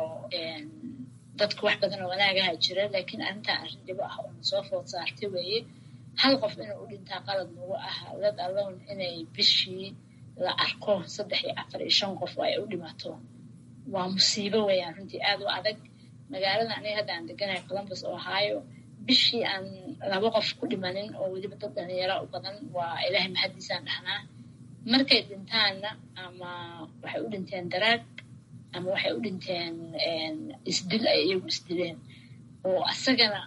dadku wax badan oo wanaagaha jira laakiin arrintan arrin dhibo ah oo soo food saartay weeye hal qof inuu u dhintaa qalad nagu ah let alone inay bishii la arko saddex iyo afar iyo shan qof oo ay u dhimato waa musiibo weeyaan runtii aad u adag magaalada aniga hadda aan deganahay columbus ohio bishii aan laba qof ku dhimanin oo weliba dad dhalinyara u badan waa ilaahay mahaddiisaan dhahnaa markay dhintaanna ama waxay u dhinteen daraag ama waxay u dhinteen isdil ay iyagu isdileen oo asagana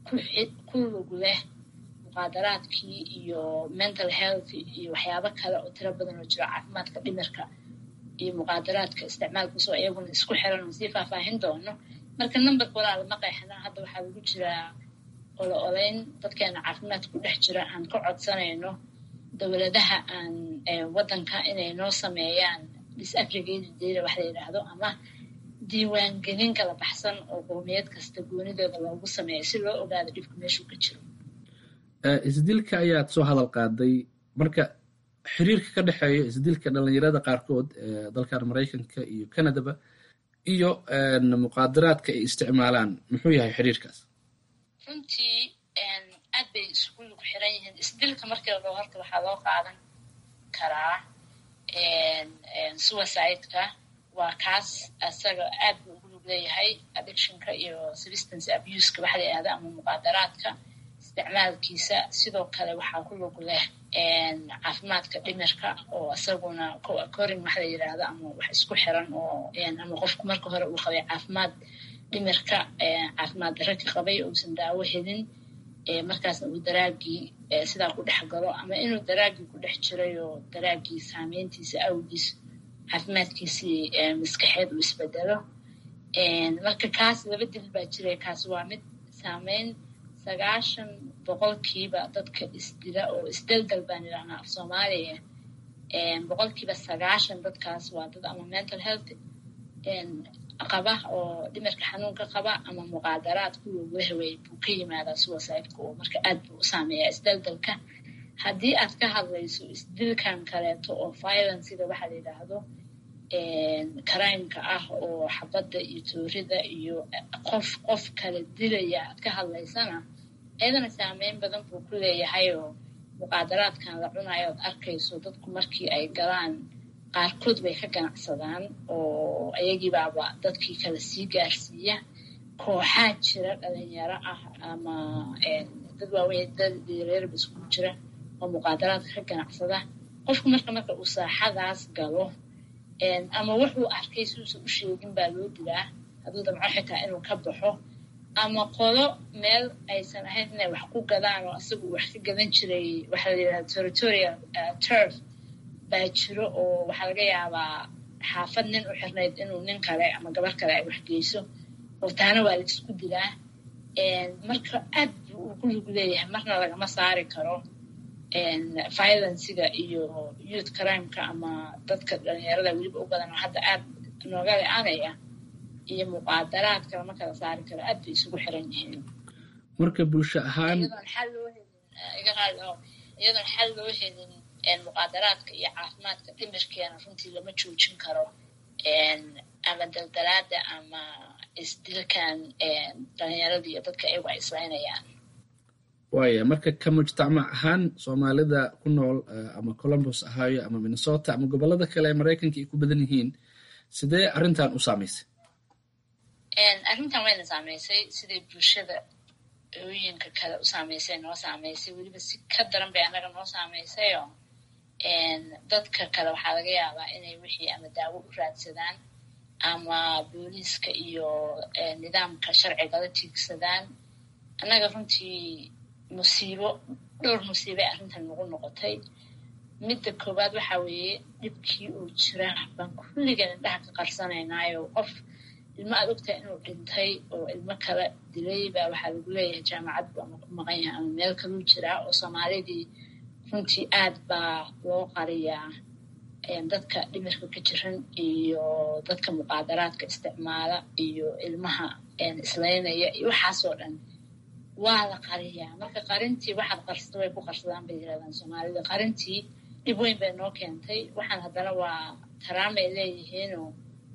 ku lug leh muqaadaraadkii iyo mental health iyo waxyaabo kale oo tiro badan oo jiro caafimaadka dhimirka iyo muqaadaraadka isticmaalkiisoo iyaguna isku xiran oo sii faahfaahin doono marka numberka walaa lama qeexna hadda waxaa lagu jiraa olo oleyn dadkeena caafimaad ku dhex jira aan ka codsanayno dowladaha aan waddanka inay noo sameeyaan disaggregated data wax la yidhaahdo ama diiwaangelin kala baxsan oo qowmiyad kasta goonidooda loogu sameeyo si loo ogaado dhibka meeshuu ka jiro isdilka ayaad soo hadal qaaday marka xiriirka ka dhexeeya isdilka dhalinyarada qaarkood ee dalkan maraykanka iyo canadaba iyo muqaadaraadka ay isticmaalaan muxuu yahay xiriirkaas runtii aad bay isugu lug xiran yihiin isdilka markii la dhao horta waxaa loo qaadan karaa suicide-ka waa kaas asaga aad buu ugu lug leeyahay addictionka iyo substance abuseka waxa la yidhahda ama muqaadaraadka isticmaalkiisa sidoo kale waxaa ku lug leh caafimaadka dhimirka oo isaguna co-occurring waxa la yidhaahdo ama wax isku xiran oo ama qofku marka hore uu qabay caafimaad dhimirka caafimaad darro ka qabay uusan daawo helin markaasna uu daraagii sidaa ku dhex galo ama inuu daraagii ku dhex jiray oo daraagii saameyntiisa awgiis caafimaadkiisii maskaxeed uu isbedelo marka kaas laba dil baa jiray kaas waa mid saameyn sagaashan boqolkiiba dadka isdila oo isdeldal baan idhahnaa af soomaaliya boqolkiiba sagaashan dadkaas waa dad ama mental health qaba oo dhimirka xanuunka qaba ama muqaadaraad kuwa wehwey buu ka yimaadaa suicide-ka oo marka aad buu u saameeyaa isdeldalka haddii aad ka hadlayso isdilkan kaleeto oo violencega waxaa la yidhaahdo crimeka ah oo xabadda iyo toorida iyo qof qof kala dilaya aad ka hadlaysana iyadana saameyn badan buu ku leeyahay oo muqaadaraadkan la cunayo ood arkayso dadku markii ay galaan qaarkood bay ka ganacsadaan oo ayagiibaaba dadkii kala sii gaarsiiya kooxaa jira dhalinyaro ah ama dad waaweyn dad yareerba iskugu jira oo muqaadaraadka ka ganacsada qofku marka marka uu saaxadaas galo ama wuxuu arkay siduusan u sheegin baa loo dilaa hadduu damco xitaa inuu ka baxo ama qolo meel aysan ahayn inay wax ku gadaan oo asagu wax ka gadan jiray waxaa la yidhahda territorial turf baa jiro oo waxaa laga yaabaa xaafad nin u xirnayd inuu nin kale ama gabar kale ay wax geyso oo taana waa laisku dilaa marka aad buu ugu lug leeyahay marna lagama saari karo violenciga iyo youth crimeka ama dadka dhalinyarada weliba u badan oo hadda aad nooga le-anaya iyo muqaadaraadka lama kala saari karo aad bay isugu xiran yihiin marka bulsho ahaan iyadoon xal loo helin iga raali oo iyadoon xal loo helin muqaadaraadka iyo caafimaadka dhimirkeena runtii lama joojin karo ama daldalaada ama isdilkan dhalinyarada iyo dadka iyagu ay islaynayaan waaya marka ka mujtamac ahaan soomaalida ku nool ama columbus ahaayo ama minnesota ama gobolada kale ee maraykanka ay ku badan yihiin sidee arrintan u saamaysay arrintan wayna saamaysay siday bulshada ooyinka kale u saamaysay noo saamaysay weliba si ka daran bay annaga noo saamaysayoo dadka kale waxaa laga yaabaa inay wixii ama daawo u raadsadaan ama booliiska iyo nidaamka sharcigala tiigsadaan annaga runtii musiibo dhowr musiibay arrintan nagu noqotay midda koowaad waxaa weeye dhibkii uu jira baan kulligan indhaha ka qarsanaynaayo qof ilmo aad ogtahay inuu dhintay oo ilmo kala dilay baa waxaa lagu leeyahay jaamacad bu ama ku maqan yahay ama meel kaluu jiraa oo soomaalidii runtii aad baa loo qariyaa dadka dhimirka ka jiran iyo dadka muqaadaraadka isticmaala iyo ilmaha islaynaya iyo waxaasoo dhan waa la qariyaa marka qarintii waxaad qarsata way ku qarsadaan bay yirahdaan soomaalida qarintii dhib weyn bay noo keentay waxaan haddana waa taraamay leeyihiinoo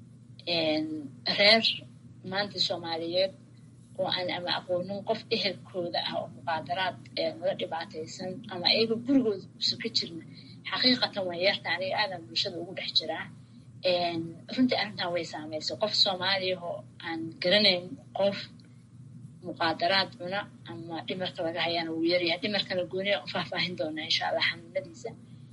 reer maanta soomaaliyeed oo aan ama aqoonin qof ehelkooda ah oo muqaadaraad nala dhibaataysan ama ayaga gurigooda kusa ka jirna xaqiiqatan waa yeerta aniga aadan bulshada ugu dhex jiraa runtii arrintan way saamaysay qof soomaaliyahoo aan garanayn qof muqaadaraad cuna ama dhimarka laga hayaana wuu yaryahay dhimarkana gooniya u faahfaahin doonaa insha allah xanuunadiisa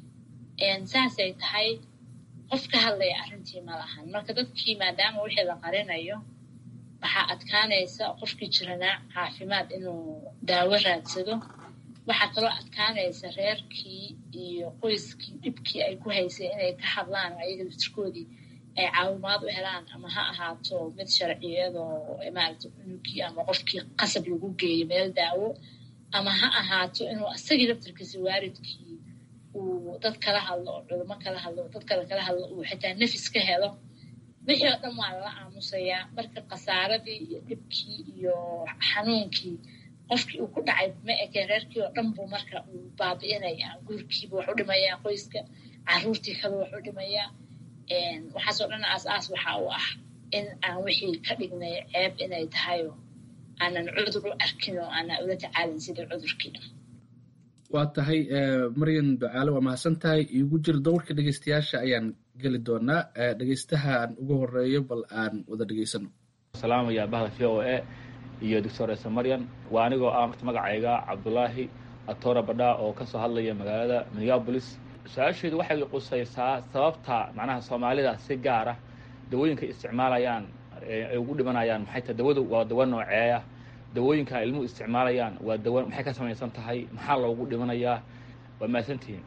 saasay tahay qof ka hadlaya arrintii ma lahan marka dadkii maadaama wixii la qarinayo waxaa adkaanaysa qofkii jiranaa caafimaad inuu daawo raadsado waxaa kaloo adkaanaysa reerkii iyo qoyskii dhibkii ay ku haysay inay ka hadlaan oo ayaga laftirkoodii ay caawimaad u helaan ama ha ahaato mid sharciyadoo maaragta cunugii ama qofkii qasab lagu geeyo meel daawo ama ha ahaato inuu asagii laftirkiisa waalidkii uu dad kala hadlo oo culimo kala hadlo oo dad kale kala hadlo uu xitaa nafis ka helo wixii oo dhan waa lala aamusayaa marka khasaaradii iyo dhibkii iyo xanuunkii qofkii uu ku dhacay ma eke reerkii oo dhan buu marka uu baabi'inayaa guurkiiba wax u dhimayaa qoyska caruurtii kale wax u dhimayaa waxaasoo dhan aas-aas waxa uu ah in aan wixii ka dhignay ceeb inay tahayo aanan cudur u arkin oo aanan ula tacaalin sidii cudurkii waa tahay maryan ducaale waa mahadsan tahay iigu jir dowrka dhegeystayaasha ayaan geli doonaa dhegeystahaan ugu horeeyo bal aan wada dhegeysano salaamaya bahda v o a iyo doctor ese maryan waa anigoo ah marta magacayga cabdulaahi atora badha oo kasoo hadlaya magaalada minneabolis su-aasheedu waxay qusaysaa sababta macnaha soomaalida si gaara dawooyinka isticmaalayaan ay ugu dhimanayaan maxay tahay dawadu waa dawo nooceeya dawooyinka ilmuhu isticmaalayaan waa dawo maxay ka samaysan tahay maxaa loogu dhimanayaa waa mahadsantihiin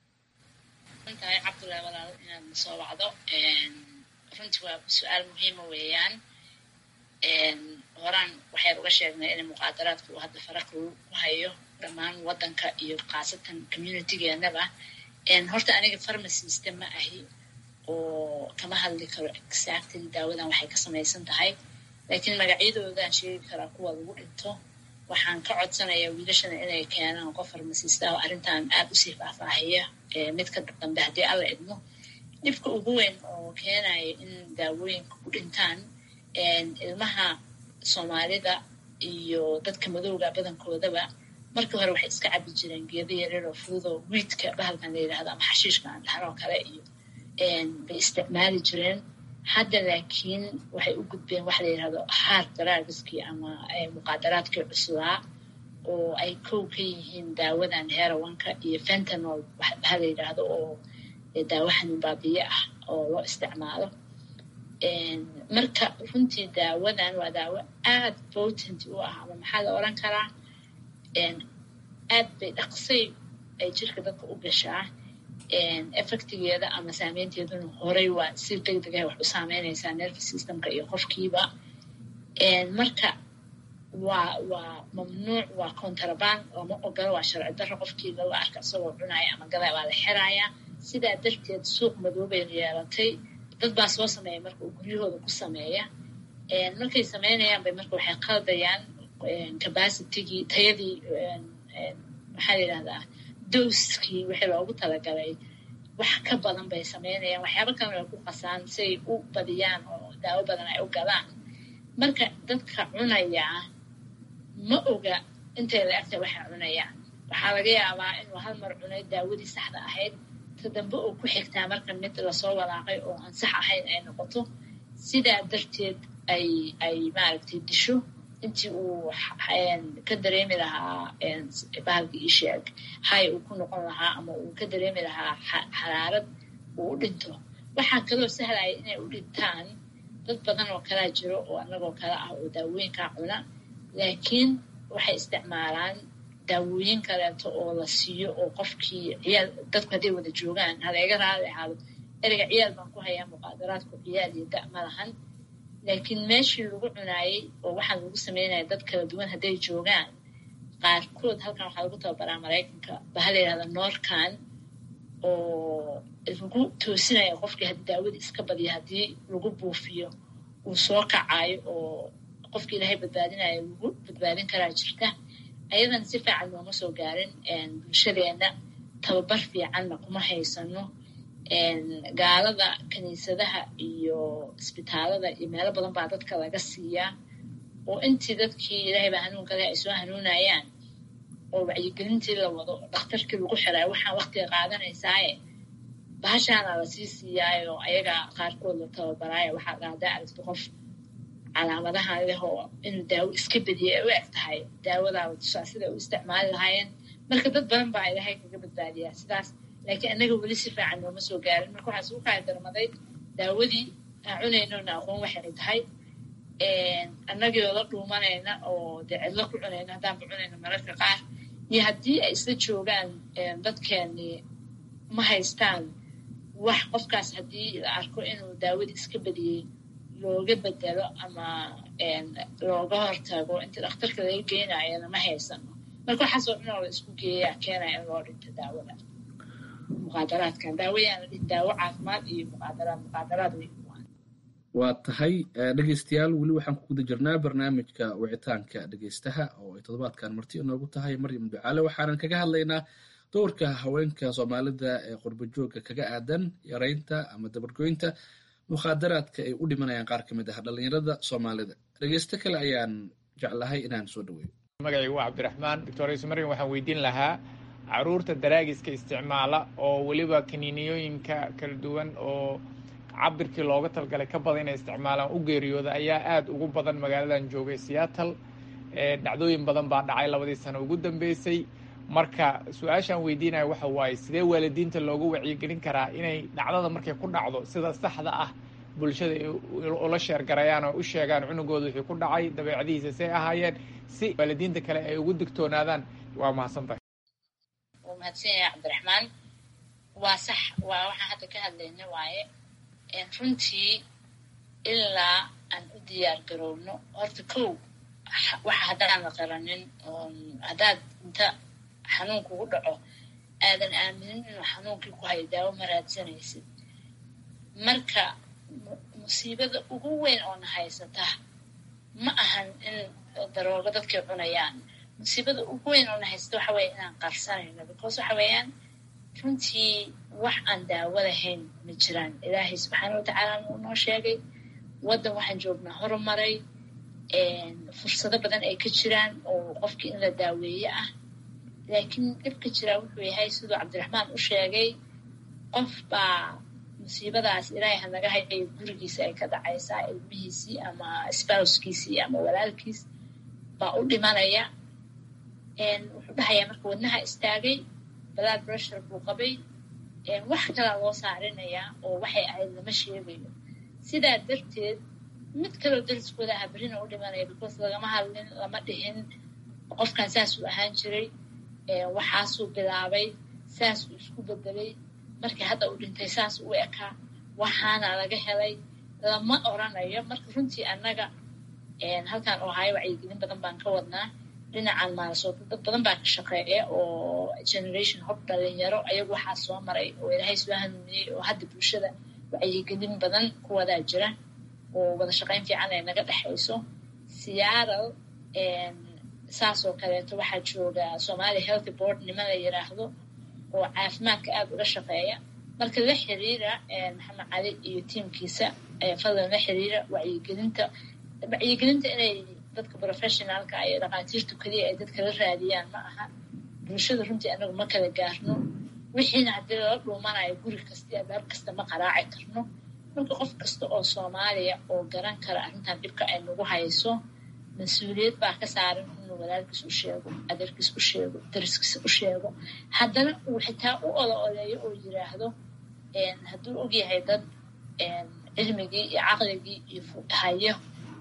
tahay cabdullaahi walaalo inaad na soo wacdo runtii waa su-aal muhiima weeyaan horaan waxaynu uga sheegnay inay muqaadaraadka uu hadda faraq ku hayo dhammaan waddanka iyo khaasatan communitygeenaba horta aniga pharmacista ma ahi oo kama hadli karo exactly daawadan waxay ka samaysan tahay laakiin magacyadoodan sheegi karaa kuwa lagu dhinto waxaan ka codsanayaa wiilashana inay keenaan qof farmasista oo arrintan aad usii faahfaahiya midka dambe haddii alla idmo dhibka ugu weyn oo keenaya in daawooyinka ku dhintaan ilmaha soomaalida iyo dadka madowga badankoodaba markii hore waxay iska cabi jireen geeda yaryar oo fududoo wiidka bahalkan la yidhahdo ama xashiishka aan dhahan oo kale iyo bay isticmaali jireen hadda laakiin waxay u gudbeen waxa la yidhahdo hard daraagiskii ama muqaadaraadkii cuslaa oo ay kow ka yihiin daawadan herawanka iyo fentanol waxa la yidhaahdo oo daawo xanuun baabiye ah oo loo isticmaalo marka runtii daawadan waa daawo aad potent u ah ama maxaa la oran karaa aad bay dhaqsay ay jirka dadka u gashaa effectigeeda ama saameynteeduna horey waa si deg degah wax u saameynaysaa nerve systemka iyo qofkiiba marka waa waa mamnuuc waa contraband lama ogolo waa sharci darro qofkii laga arka isagoo cunaya ama gada waa la xirayaa sidaa darteed suuq madoobay yeelatay dad baa soo sameeya marka uu guryahooda ku sameeya markay sameynayaan bay marka waxay qaldayaan capacitigii tayadii maxaa la yidhahdaa dowskii wixii loogu talagalay wax ka badan bay sameynayaan waxyaaba kalena ay ku qasaan si ay u badiyaan oo daawo badan ay u galaan marka dadka cunayaa ma oga intay la egta waxay cunayaan waxaa laga yaabaa inuu hal mar cunay daawadii saxda ahayd ta dambe oo ku xigtaa marka mid lasoo walaaqay oo aan sax ahayn ay noqoto sidaa darteed ay ay maaragtay disho intii uu ka dareemi lahaa bahalkii isheeg hay uu ku noqon lahaa ama uu ka dareemi lahaa xaraarad uu u dhinto waxaa kaloo sahlaya inay u dhintaan dad badan oo kalaa jiro oo annagoo kale ah oo daawooyinkaa cuna laakiin waxay isticmaalaan daawooyin kaleeto oo la siiyo oo qofkii ciyaal dadku hadday wada joogaan haleega raali ahaado ereyga ciyaal baan ku hayaa muqaadaraadku ciyaal iyo da ma lahan laakiin meeshii lagu cunaayey oo waxaan lagu sameynaya dad kala duwan hadday joogaan qaarkood halkan waxaa lagu tababaraa maraykanka baha la yidhahda norcan oo lagu toosinaya qofkii haddii daawadii iska badiya haddii lagu buufiyo uu soo kacayo oo qofkii ilaahay badbaadinayo lagu badbaadin karaa jirta ayadana si fiican nooma soo gaarin bulshadeenna tababar fiicanna kuma haysano gaalada kiniisadaha iyo isbitaalada iyo meelo badan baa dadka laga siiyaa oo intii dadkii ilaahay baa hanuunka leh ay soo hanuunayaan oo wacyigelintii la wado dhakhtarkii lagu xirayo waxaan waktiga qaadanaysaaye bahashaana lasii siiyaayo ayaga qaarkood la tababaraayo waxaa dhahdaa aragti qof calaamadahan leh oo inuu daawo iska bediyay ay u eg tahay daawadaaba tusaa sida u isticmaali lahaayeen marka dad badan baa ilaahay kaga badbaadiyaa sidaas laakiin annaga weli si fiican nooma soo gaarin marka waxaa isugu kala darmaday daawadii aan cunaynona aqoon waxay tahay annagii oo la dhuumanayna oo dee cidlo ku cunayna haddaanba cunayna mararka qaar iyo haddii ay isla joogaan dadkeennii ma haystaan wax qofkaas haddii la arko inuu daawadii iska badiyey looga bedelo ama looga hortago inta dhakhtarka laga geenayana ma haysano marka waxaasoo dhan oo la isku geeyaa keenaya in loo dhinto daawada muqaadaraadkan daawayaana dhin daawo caafimaad iyo muqaadaraad muqaadaraad wey waa tahay dhegeystayaal weli waxaan ku guda jirnaa barnaamijka wicitaanka dhegeystaha oo ay toddobaadkan marti inoogu tahay maryam ducaale waxaanan kaga hadlaynaa doorka haweenka soomaalida ee qurbajooga kaga aadan yareynta ama dabargoynta mukhaadaraadka ay u dhimanayaan qaar ka mid ah dhallinyarada soomaalida dhegeysto kale ayaan jeclahay inaan soo dhaweeyo magacaygu waa cabdiraxmaan doctor isu maryam waxaan weydiin lahaa caruurta daraagiska isticmaala oo weliba kaniiniyooyinka kala duwan oo cabirkii looga talgalay ka badan inay isticmaalaan u geeriyooda ayaa aada ugu badan magaaladan joogay seattle dhacdooyin badan baa dhacay labadii sano ugu dambeysay marka su-aashaan weydiinaya waxa waaye sidee waalidiinta loogu wacyigelin karaa inay dhacdada markay ku dhacdo sida saxda ah bulshada ula sheergarayaan oo u sheegaan cunugooda wixii ku dhacay dabeecadihiisa say ahaayeen si waalidiinta kale ay ugu digtoonaadaan waa mahadsantahay wuu mahadsan yahay cabdiraxmaan waa sax waa waxaan hadda ka hadlayna waaye runtii ilaa aan u diyaar garowno horta kow waxa haddaan la qaranin haddaad inta xanuun kugu dhaco aadan aaminin inuu xanuunkii ku hayo daawo ma raadsanaysid marka musiibada ugu weyn oo na haysata ma ahan in daroogo dadkay cunayaan musiibada ugu weyn oo na haysata waxa weeye inaan qarsanayno because waxa weeyaan runtii wax aan daawo lahayn ma jiraan ilaahay subxaana watacaala uu noo sheegay waddan waxaan joognaa horumaray fursado badan ay ka jiraan oo qofkii in la daaweeye ah laakiin dhibka jiraa wuxuu yahay siduu cabdiraxmaan u sheegay qof baa musiibadaas ilaahay hanaga hayayo gurigiisa ay ka dhacaysaa ilmihiisii ama spouskiisii ama walaalkiis baa u dhimanaya wuxuu dhahayaa marka wadnaha istaagay blood pressure buu qabay wax kalaa loo saarinayaa oo waxay ahayd lama sheegayo sidaa darteed mid kaloo dariskooda aha berrina u dhimanaya because lagama hadlin lama dhihin qofkan saasuu ahaan jiray waxaasuu bilaabay saasuu isku bedelay markii hadda uu dhintay saas u ekaa waxaana laga helay lama oranayo marka runtii annaga halkan ohaayo wacyigelin badan baan ka wadnaa dhinacan maalasood dad badan baa ka shaqeeya oo generation hob dhalinyaro ayagu waxaa soo maray oo ilaahay soo hanuuniyey oo hadda bulshada wacyigelin badan ku wadaa jira oo wada shaqayn fiican ay naga dhexayso seattle saasoo kaleeto waxaa jooga somalia healthy board niman la yiraahdo oo caafimaadka aada uga shaqeeya marka la xiriira maxamed cali iyo tiimkiisa fadlan la xiriira wacyigelinta wacyigelinta inay dadka professionaalka iyo dhaqaatiirtu keliya ay dadka la raadiyaan ma aha bulshada runtii anagu ma kala gaarno wixiina haddii lala dhuumanayo guri kasta iyo albaab kasta ma qaraaci karno marka qof kasta oo soomaaliya oo garan kara arrintan dhibka ay nagu hayso mas-uuliyad baa ka saaran inuu walaalkiis u sheego adeerkiis u sheego dariskiis u sheego haddana uu xitaa u ola oleeyo oo yiraahdo hadduu ogyahay dad cilmigii iyo caqligii iyo hayo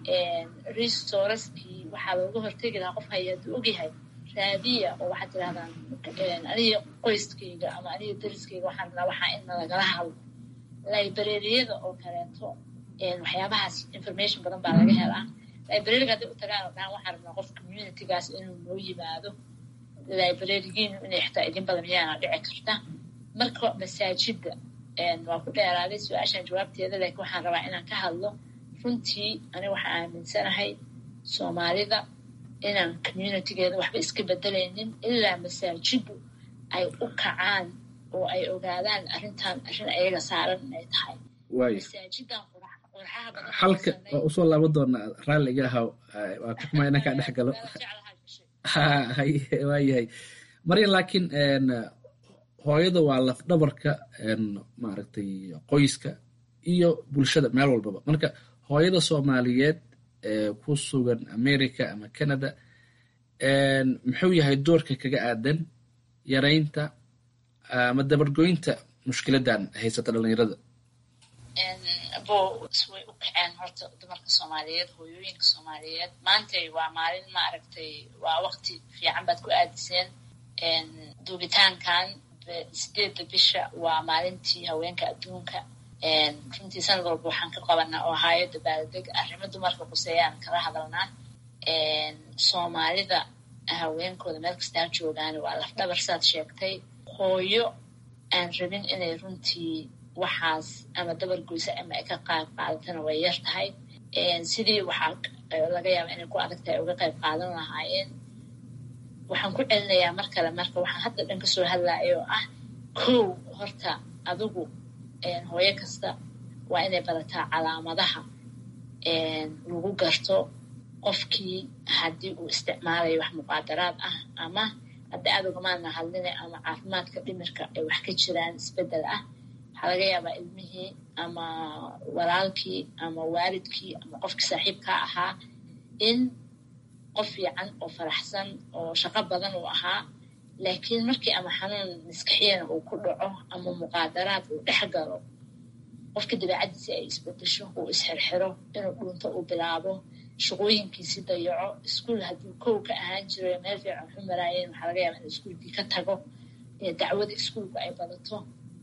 resourcekii waxaa looga hortegi lahaa qof haya hadduu ogyahay raadiya oo waxaad tirahdaan aniga qoyskayga ama aniga dariskayga waxaan rabnaa waxaa in lagala hadlo librariyada oo kaleeto waxyaabahaas information badan baa laga helaa librariga hadday u tagaan oo dhahan waxaan rabnaa qof communitygaas inuu noo yimaado librarigiinu inay xitaa idin badan miyaana dhici karta marka masaajidda waa ku dheeraaday su-aashan jawaabteeda laakiin waxaan rabaa inaan ka hadlo runtii aniga waxaan aaminsanahay soomaalida inaan communitygeeda waxba iska bedelaynin ilaa masaajiddu ay u kacaan oo ay ogaadaan arrintan arrin ayaga saaran inay tahay masaajidan halka waa usoo laaban doonaa raalliga ahaw waa ka xumaa inaan kaa dhex galo waayahay maryan laakiin hooyada waa lafdhabarka maaragtay qoyska iyo bulshada meel walbaba marka hooyada soomaaliyeed ee ku sugan america ama canada muxuu yahay doorka kaga aadan yaraynta ama dabargoynta mushkiladan haysata dhalinyarada bo way u kaceen horta dumarka soomaaliyeed hooyooyinka soomaaliyeed maantay waa maalin maaragtay waa waqti fiican baad ku aadiseen duubitaankan sideedda bisha waa maalintii haweenka adduunka runtii sanad walba waxaan ka qabanaa oo ahaayo dabaaldeg arrimo dumarka quseeyaan kala hadalnaa soomaalida haweenkooda meel kastaa joogaan waa lafdhabar saad sheegtay hooyo aan rabin inay runtii waxaas ama dabargoysa ama ay ka qayb qaadatana way yar tahay sidii waxaa laga yaaba inay ku adag tahay uga qayb qaadan lahaayeen waxaan ku celinayaa mar kale marka waxaan hadda dhan kasoo hadlaya oo ah kow horta adigu hooyo kasta waa inay barataa calaamadaha lagu garto qofkii haddii uu isticmaalayo wax muqaadaraad ah ama hadda aad ugamaana hadline ama caafimaadka dhimirka ay wax ka jiraan isbeddel ah waxaa laga yaabaa ilmihii ama walaalkii ama waalidkii ama qofkii saaxiibkaa ahaa in qof fiican oo faraxsan oo shaqo badan uu ahaa laakiin markii ama xanuun maskaxiyana uu ku dhaco ama muqaadaraad uu dhex galo qofka dabeecaddiisi ay isbedesho uu isxirxiro inuu dhunto uu bilaabo shaqooyinkiisi dayaco iskuol hadduu kow ka ahaan jiro meel fiican waxu maraayeen waxaa laga yaaba in iskuolkii ka tago dacwada iskuolku ay badato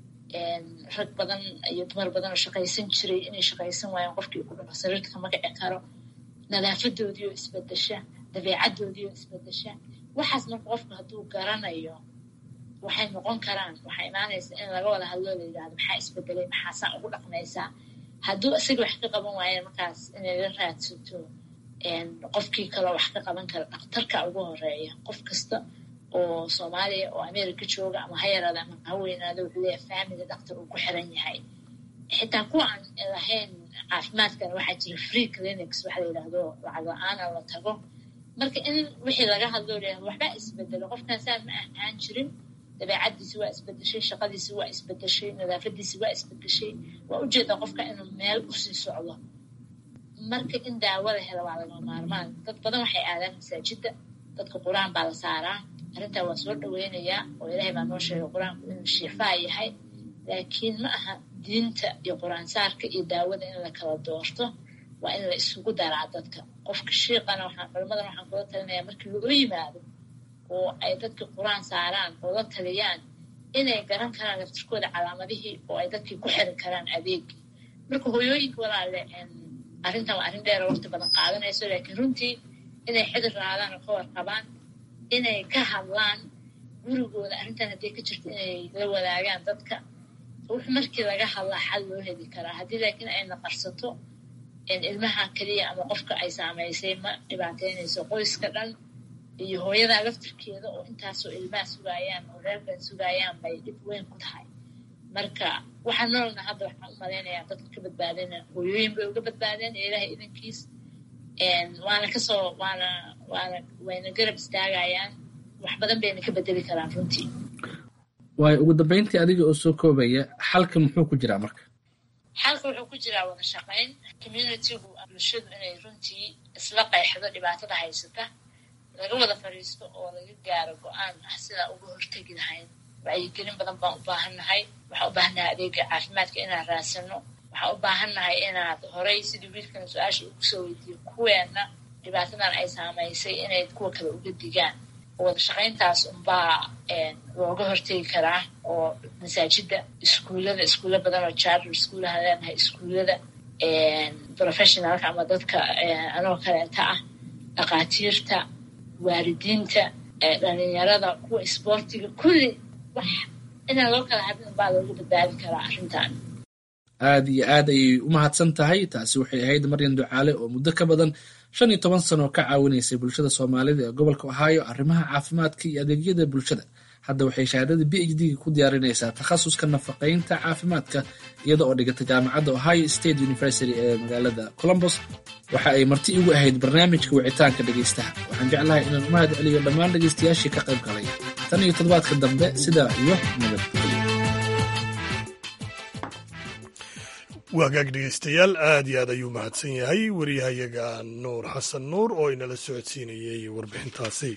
rag badan iyo dumar badan oo shaqaysan jiray inay shaqaysan waayeen qofkii ku dhaco sariirka kama kici karo nadaafadoodii oo isbedesha dabeecaddoodii oo isbedesha waxaas marka qofku hadduu garanayo waxay noqon karaan waxaa imaanaysa in laga wada hadloo la yidhahdo maxaa isbedelay maxaasaa ugu dhaqmaysaa hadduu isaga wax ka qaban waayeen markaas inay la raadsato qofkii kaloo wax ka qaban kara dhakhtarka ugu horeeya qof kasta oo soomaaliya oo america jooga ama ha yaraada ama ha weynaado wuxuu leeyahay family dhaktar uu ku xiran yahay xitaa kuwa aan lahayn caafimaadkana waxaa jira free clinics waxa la yidhaahdo lacag la-aana la tago marka in wixii laga hadloo leeyahay waxbaa isbedelo qofkan saan ma ahaan jirin dabeecaddiisi waa isbedeshay shaqadiisi waa isbedeshay nadaafadiisi waa isbedeshay waa ujeedaa qofka inuu meel usii socdo marka in daawo la helo waa lagama maarmaan dad badan waxay aadaan masaajidda dadka qur-aan baa la saaraa arrintaa waa soo dhaweynayaa oo ilaahay baa noo sheegay qur-aanku inuu shiifaa yahay laakiin ma aha diinta iyo qur-aansaarka iyo daawada in la kala doorto waa in la isugu daraa dadka qofka shiiqana waxaan culimmadan waxaan kula talinayaa markii loola yimaado oo ay dadka qur-aan saaraan oo la taliyaan inay garan karaan laftirkooda calaamadihii oo ay dadkii ku xiri karaan adeegii marka hooyooyinka walaale arrintan waa arrin dheer oo waqti badan qaadanayso laakiin runtii inay xidir raadaan oo ka warqabaan inay ka hadlaan gurigooda arrintan hadday ka jirto inay la wadaagaan dadka wux markii laga hadlaa xal loo heli karaa haddii laakiin ay naqarsato ilmaha keliya ama qofka ay saamaysay ma dhibaateynayso qoyska dhan iyo hooyada laftirkeeda oo intaasoo ilmaha sugaayaan oo reerkan sugaayaan bay dhib weyn ku tahay marka waxaa noolna hadda waxaan u malaynayaa dadka ka badbaadina hooyooyin bay uga badbaadeen ee ilaahay idankiis waana kasoo waana waana wayna garab istaagayaan wax badan bayna ka bedeli karaan runtii waayo ugu dambeyntii adiga oo soo koobaya xalka muxuu ku jiraa marka xalka wuxuu ku jiraa wada shaqayn communitygu bulshadu inay runtii isla qeexdo dhibaatada haysata laga wada fadhiisto oo laga gaaro go-aan ah sidaa uga hortegi lahayn wacyigelin badan baan u baahannahay waxaan u baahannahay adeega caafimaadka inaan raadsano waxaan u baahannahay inaad horay sidii wiilkan su-aasha ugu soo weydiiyo kuweenna dhibaatadan ay saamaysay inay kuwa kale uga digaan oo wada shaqayntaas unbaa looga hortegi karaa oo masaajida iskuullada iskuulla badan oo charter iskuullaha leenahay iskuullada professionalka ama dadka anoo kaleeta ah dhakhaatiirta waalidiinta dhalinyarada kuwa isboortiga kulli wax inaan loo kala hadlin baa looga badbaadi karaa arrintan aad iyo aad ayay u mahadsan tahay taasi waxay ahayd maryan ducaale oo muddo ka badan shan iyo toban sano ka caawinaysay bulshada soomaalida ee gobolka ohio arrimaha caafimaadka iyo adeegyada bulshada hadda waxay shahaadada b h d ku diyaarinaysaa takhasuska nafaqaynta caafimaadka iyada oo dhigata jaamacadda ohio state university ee magaalada colombos waxa ay marti igu ahayd barnaamijka wicitaanka dhegaystaha waxaan jeclahay inaan u mahad celiyo dhammaan dhegaystayaashii ka qayb galay tan iyo toddobaadka dambe sidaa iyo nabadgelyo waagaag dhegeystayaal aad iyo aad ayuu mahadsan yahay wariyahayaga nuur xasan nuur oo inala socodsiinayay warbixintaasi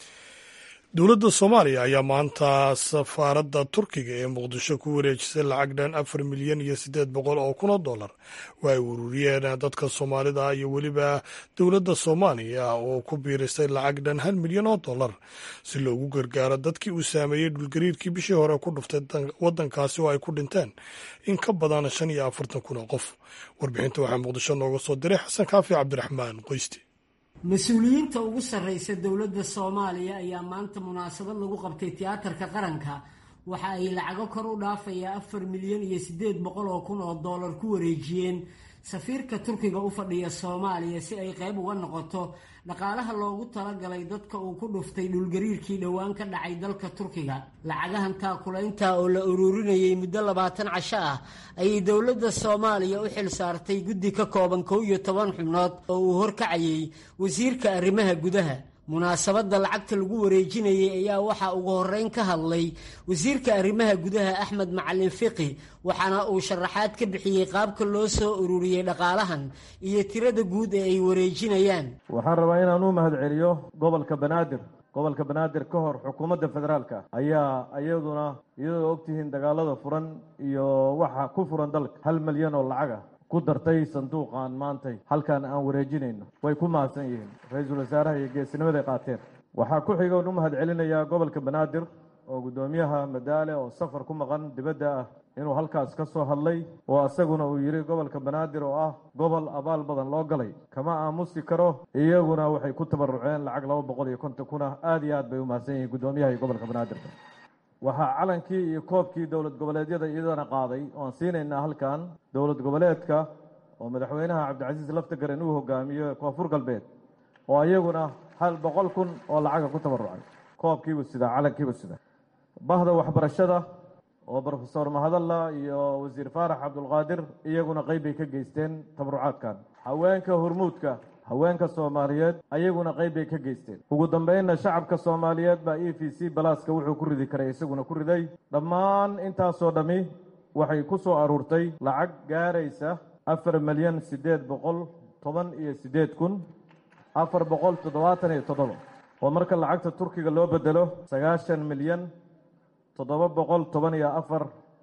dowladda soomaaliya ayaa maanta safaaradda turkiga ee muqdisho ku wareejisay lacag dhan afar milyan iyo siddeed boqol oo kun oo dollar waa ay ururiyeen dadka soomaalida iyo weliba dowladda soomaaliya oo ku biirisay lacag dhan hal milyan oo dollar si loogu gargaaro dadkii uu saameeyey dhulgariirkii bishii hore ku dhuftay waddankaasi oo ay ku dhinteen in ka badan shan iyo afartan kun oo qof warbixinta waxaa muqdisho nooga soo diray xasan kaafi cabdiraxmaan qoysti mas-uuliyiinta ugu sarreysa dowladda soomaaliya ayaa maanta munaasabad lagu qabtay tiyaatarka qaranka waxa ay lacago kor u dhaafaya afar milyan iyo siddeed boqol oo kun oo dollar ku wareejiyeen safiirka turkiga u fadhiya soomaaliya si ay qayb uga noqoto dhaqaalaha loogu talagalay dadka uu ku dhuftay dhulgariirkii dhowaan ka dhacay dalka turkiga lacagahan taakulaynta oo la ururinayay muddo labaatan casho ah ayay dowladda soomaaliya u xil saartay guddi ka kooban kow iyo toban xubnood oo uu horkacayay wasiirka arrimaha gudaha munaasabadda lacagta lagu wareejinayay ayaa waxaa ugu horreyn ka hadlay wasiirka arrimaha gudaha axmed macalin fiqi waxaana uu sharaxaad ka bixiyey qaabka loo soo ururiyey dhaqaalahan iyo tirada guud ee ay wareejinayaan waxaan rabaa inaan u mahad celiyo gobolka banaadir gobolka banaadir ka hor xukuumadda federaalka ayaa iyaduna iyadoo ogtihiin dagaalada furan iyo waxa ku furan dalka hal milyan oo lacag ah ku dartay sanduuqan maantay halkan aan wareejinayno way ku mahadsan yihiin ra-iisul wasaaraha iyo geesinimaday qaateen waxaa ku xigoon u mahad celinayaa gobolka banaadir oo guddoomiyaha madaale oo safar ku maqan dibadda ah inuu halkaas ka soo hadlay oo isaguna uu yidhi gobolka banaadir oo ah gobol abaal badan loo galay kama aamusi karo iyaguna waxay ku tabaruceen lacag laba boqol iyo konton kun ah aada iyo aad bay u mahadsan yihiin guddoomiyaha iyo gobolka banaadirka waxaa calankii iyo koobkii dowlad goboleedyada iyadana qaaday oan siinaynaa halkan dowlad goboleedka oo madaxweynaha cabdicasiis laftagaren uu hogaamiyo koonfur galbeed oo iyaguna hal boqol kun oo lacaga ku tabarucay koobkiibuu sidaa calankiibuu sidaa bahda waxbarashada oo brofesor mahadalla iyo wasiir faarax cabdulqaadir iyaguna qeyb bay ka geysteen tabarucaadkan haweenka hormuudka haweenka soomaaliyeed ayaguna qeyb bay ka geysteen ugu dambeynna shacabka soomaaliyeed baa e v c balaaska wuxuu ku ridi karay isaguna ku riday dhammaan intaasoo dhammi waxay ku soo aruurtay lacag gaaraysa afar milyan siddeed boqol toban iyo siddeed kun afar boqol toddobaatan iyo toddoba oo marka lacagta turkiga loo bedelo sagaashan milyan toddoba boqol toban iyo afar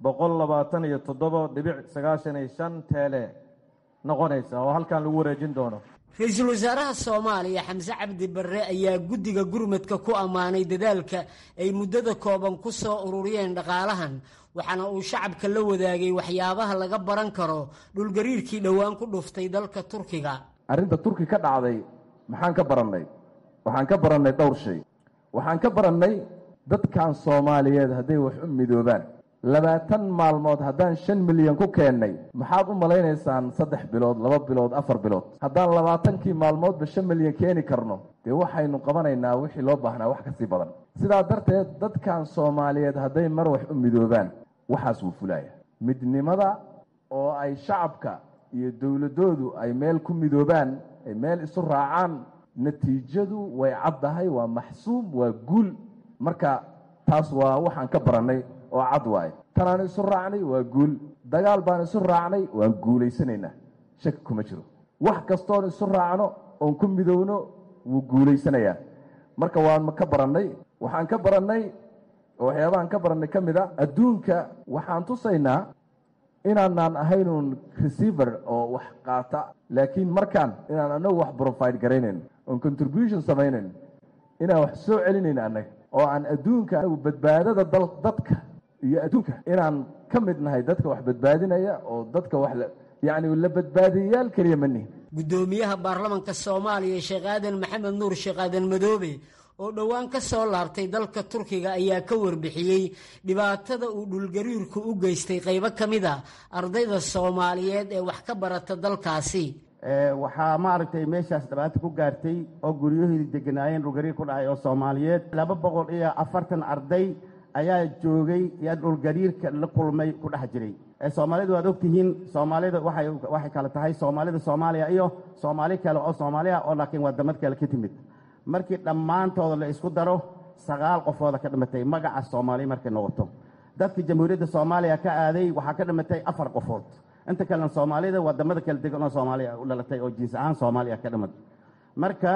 boqol labaatan iyo toddoba dhibic sagaashan iyo shan teele noqonaysa oo halkan lagu wareejin doono ra-iisul wasaaraha soomaaliya xamse cabdi barre ayaa guddiga gurmadka ku ammaanay dadaalka ay muddada kooban ku soo ururiyeen dhaqaalahan waxaana uu shacabka la wadaagay waxyaabaha laga baran karo dhulgariirkii dhowaan ku dhuftay dalka turkiga arrinta turki ka dhacday maxaan ka barannay waxaan ka barannay dhowr shay waxaan ka barannay dadkan soomaaliyeed hadday wax u midoobaan labaatan maalmood haddaan shan milyan ku keennay maxaad u malaynaysaan saddex bilood laba bilood afar bilood haddaan labaatankii maalmoodba shan milyan keeni karno dee waxaynu qabanaynaa wixii loo baahnaa wax kasii badan sidaa darteed dadkan soomaaliyeed hadday mar wax u midoobaan waxaas wuu fulaya midnimada oo ay shacabka iyo dowladoodu ay meel ku midoobaan ay meel isu raacaan natiijadu way caddahay waa maxsuum waa guul marka taas waa waxaan ka barannay oo cad waaye tanaan isu raacnay waa guul dagaal baan isu raacnay waan guulaysanaynaa shaki kuma jiro wax kastoon isu raacno oon ku midowno wuu guulaysanayaa marka waan ka barannay waxaan ka barannay oo waxyaabahaan ka barannay ka mid a adduunka waxaan tusaynaa inaanaan ahaynuun receiver oo wax qaata laakiin markaan inaan anagu wax profide garaynayn oon contribution samaynayn inaan wax soo celinayn annaga oo aan adduunka anagu badbaadada dadka iyo adduunka inaan ka mid nahay dadka wax badbaadinaya oo dadka wax yacni la badbaadiyayaal keliya ma nihin guddoomiyaha baarlamanka soomaaliya sheekh aadan maxamed nuur sheekh aadan madoobe oo dhowaan ka soo laabtay dalka turkiga ayaa ka warbixiyey dhibaatada uu dhulgariirku u geystay qaybo ka mid a ardayda soomaaliyeed ee wax ka barata dalkaasi waxaa maaragtay meeshaas dhibaato ku gaartay oo guryahoodii deganaayeen dhulgariir ku dhacay oo soomaaliyeed laba boqol iyo afartan arday ayaa joogay yaa dhulgariirka la kulmay ku dhex jiray soomaalidu waad ogtihiin soomaalida waxay waxay kale tahay soomaalida soomaaliya iyo soomaali kale oo soomaaliya oo laakiin wadamad kale ka timid markii dhammaantooda la isku daro sagaal qofooda ka dhimatay magaca soomaaliya markay noqoto dadkii jamhuuriyadda soomaaliya ka aaday waxaa ka dhimatay afar qofood inta kalena soomaalida wadamada kala degan oo soomaaliya u dhalatay oo jiins ahaan soomaaliya ka dhimad marka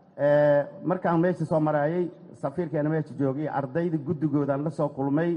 markaan meesha soo maraayey safiirkeena meesha joogay ardayda guddigoodan la soo kulmay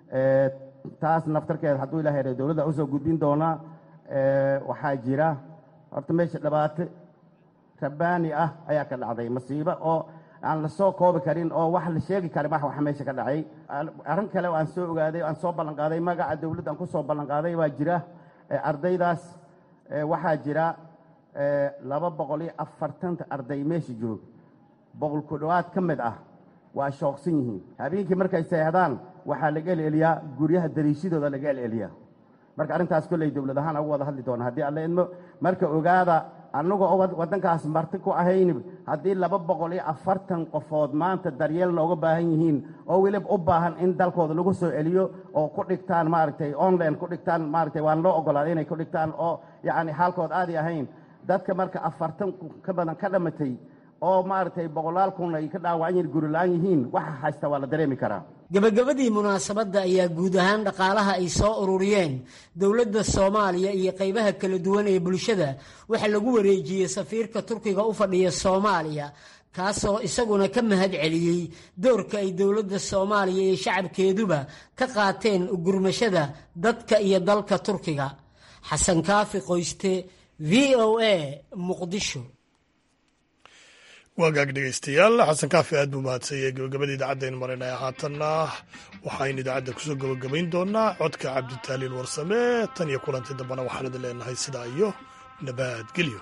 taas naftarkeeda hadduu ilahay ra dowladda usoo gudbin doonaa waxaa jira horta meesha dhibaato rabaani ah ayaa ka dhacday masiibo oo aan la soo koobi karin oo wax la sheegi karin wax waxa meesha ka dhacay arrin kale aan soo ogaaday aan soo ballanqaaday magaca dowladda aan ku soo ballanqaaday waa jira ardaydaas waxaa jira laba boqol iyo afartanta arday meesha joog boqol ku dhowaad ka mid ah waa shooqsan yihiin habeenkii markay seexdaan waxaa laga eleliyaa guryaha dariishadooda laga eleliyaa marka arrintaas kolley dowlad ahaan ugu wada hadli doona haddii alla idmo marka ogaada annagoo waddankaas marti ku ahayn haddii laba boqol iyo afartan qofood maanta daryeel nooga baahan yihiin oo weliba u baahan in dalkooda lagu soo celiyo oo ku dhigtaan maaragtay online ku dhigtaan maaragtay waan loo ogolaaday inay ku dhigtaan oo yacni xaalkood aadi ahayn dadka marka afartan ka badan ka dhamatay oo maaragtay boqolaal kun ay ka dhaawacan yihiin gurilaan yihiin waxa haysta waa la dareemi karaa gabagabadii munaasabadda ayaa guud ahaan dhaqaalaha ay soo ururiyeen dowladda soomaaliya iyo qaybaha kala duwan ee bulshada waxaa lagu wareejiyey safiirka turkiga u fadhiya soomaaliya kaasoo isaguna ka mahad celiyey doorka ay dowladda soomaaliya iyo shacabkeeduba ka qaateen gurmashada dadka iyo dalka turkiga xasan kaafi qoyste v o a muqdisho waagaag dhegeystayaal xasan kaafi aad buu mahadsanyay gabagabada idaacaddayn marinaya haatanna waxaynu idaacadda kusoo gabagabayn doonaa codka cabditaaliil warsame tan iyo kulantii dambana waxaan idin leenahay sidaa iyo nabadgelyo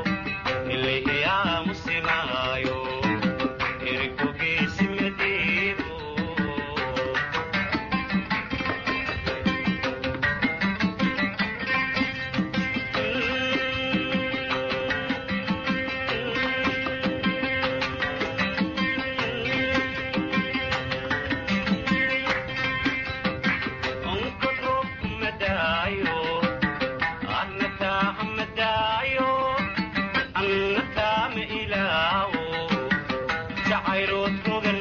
Ilaahay yaa muslimaayo, irku geesi madiina. Roger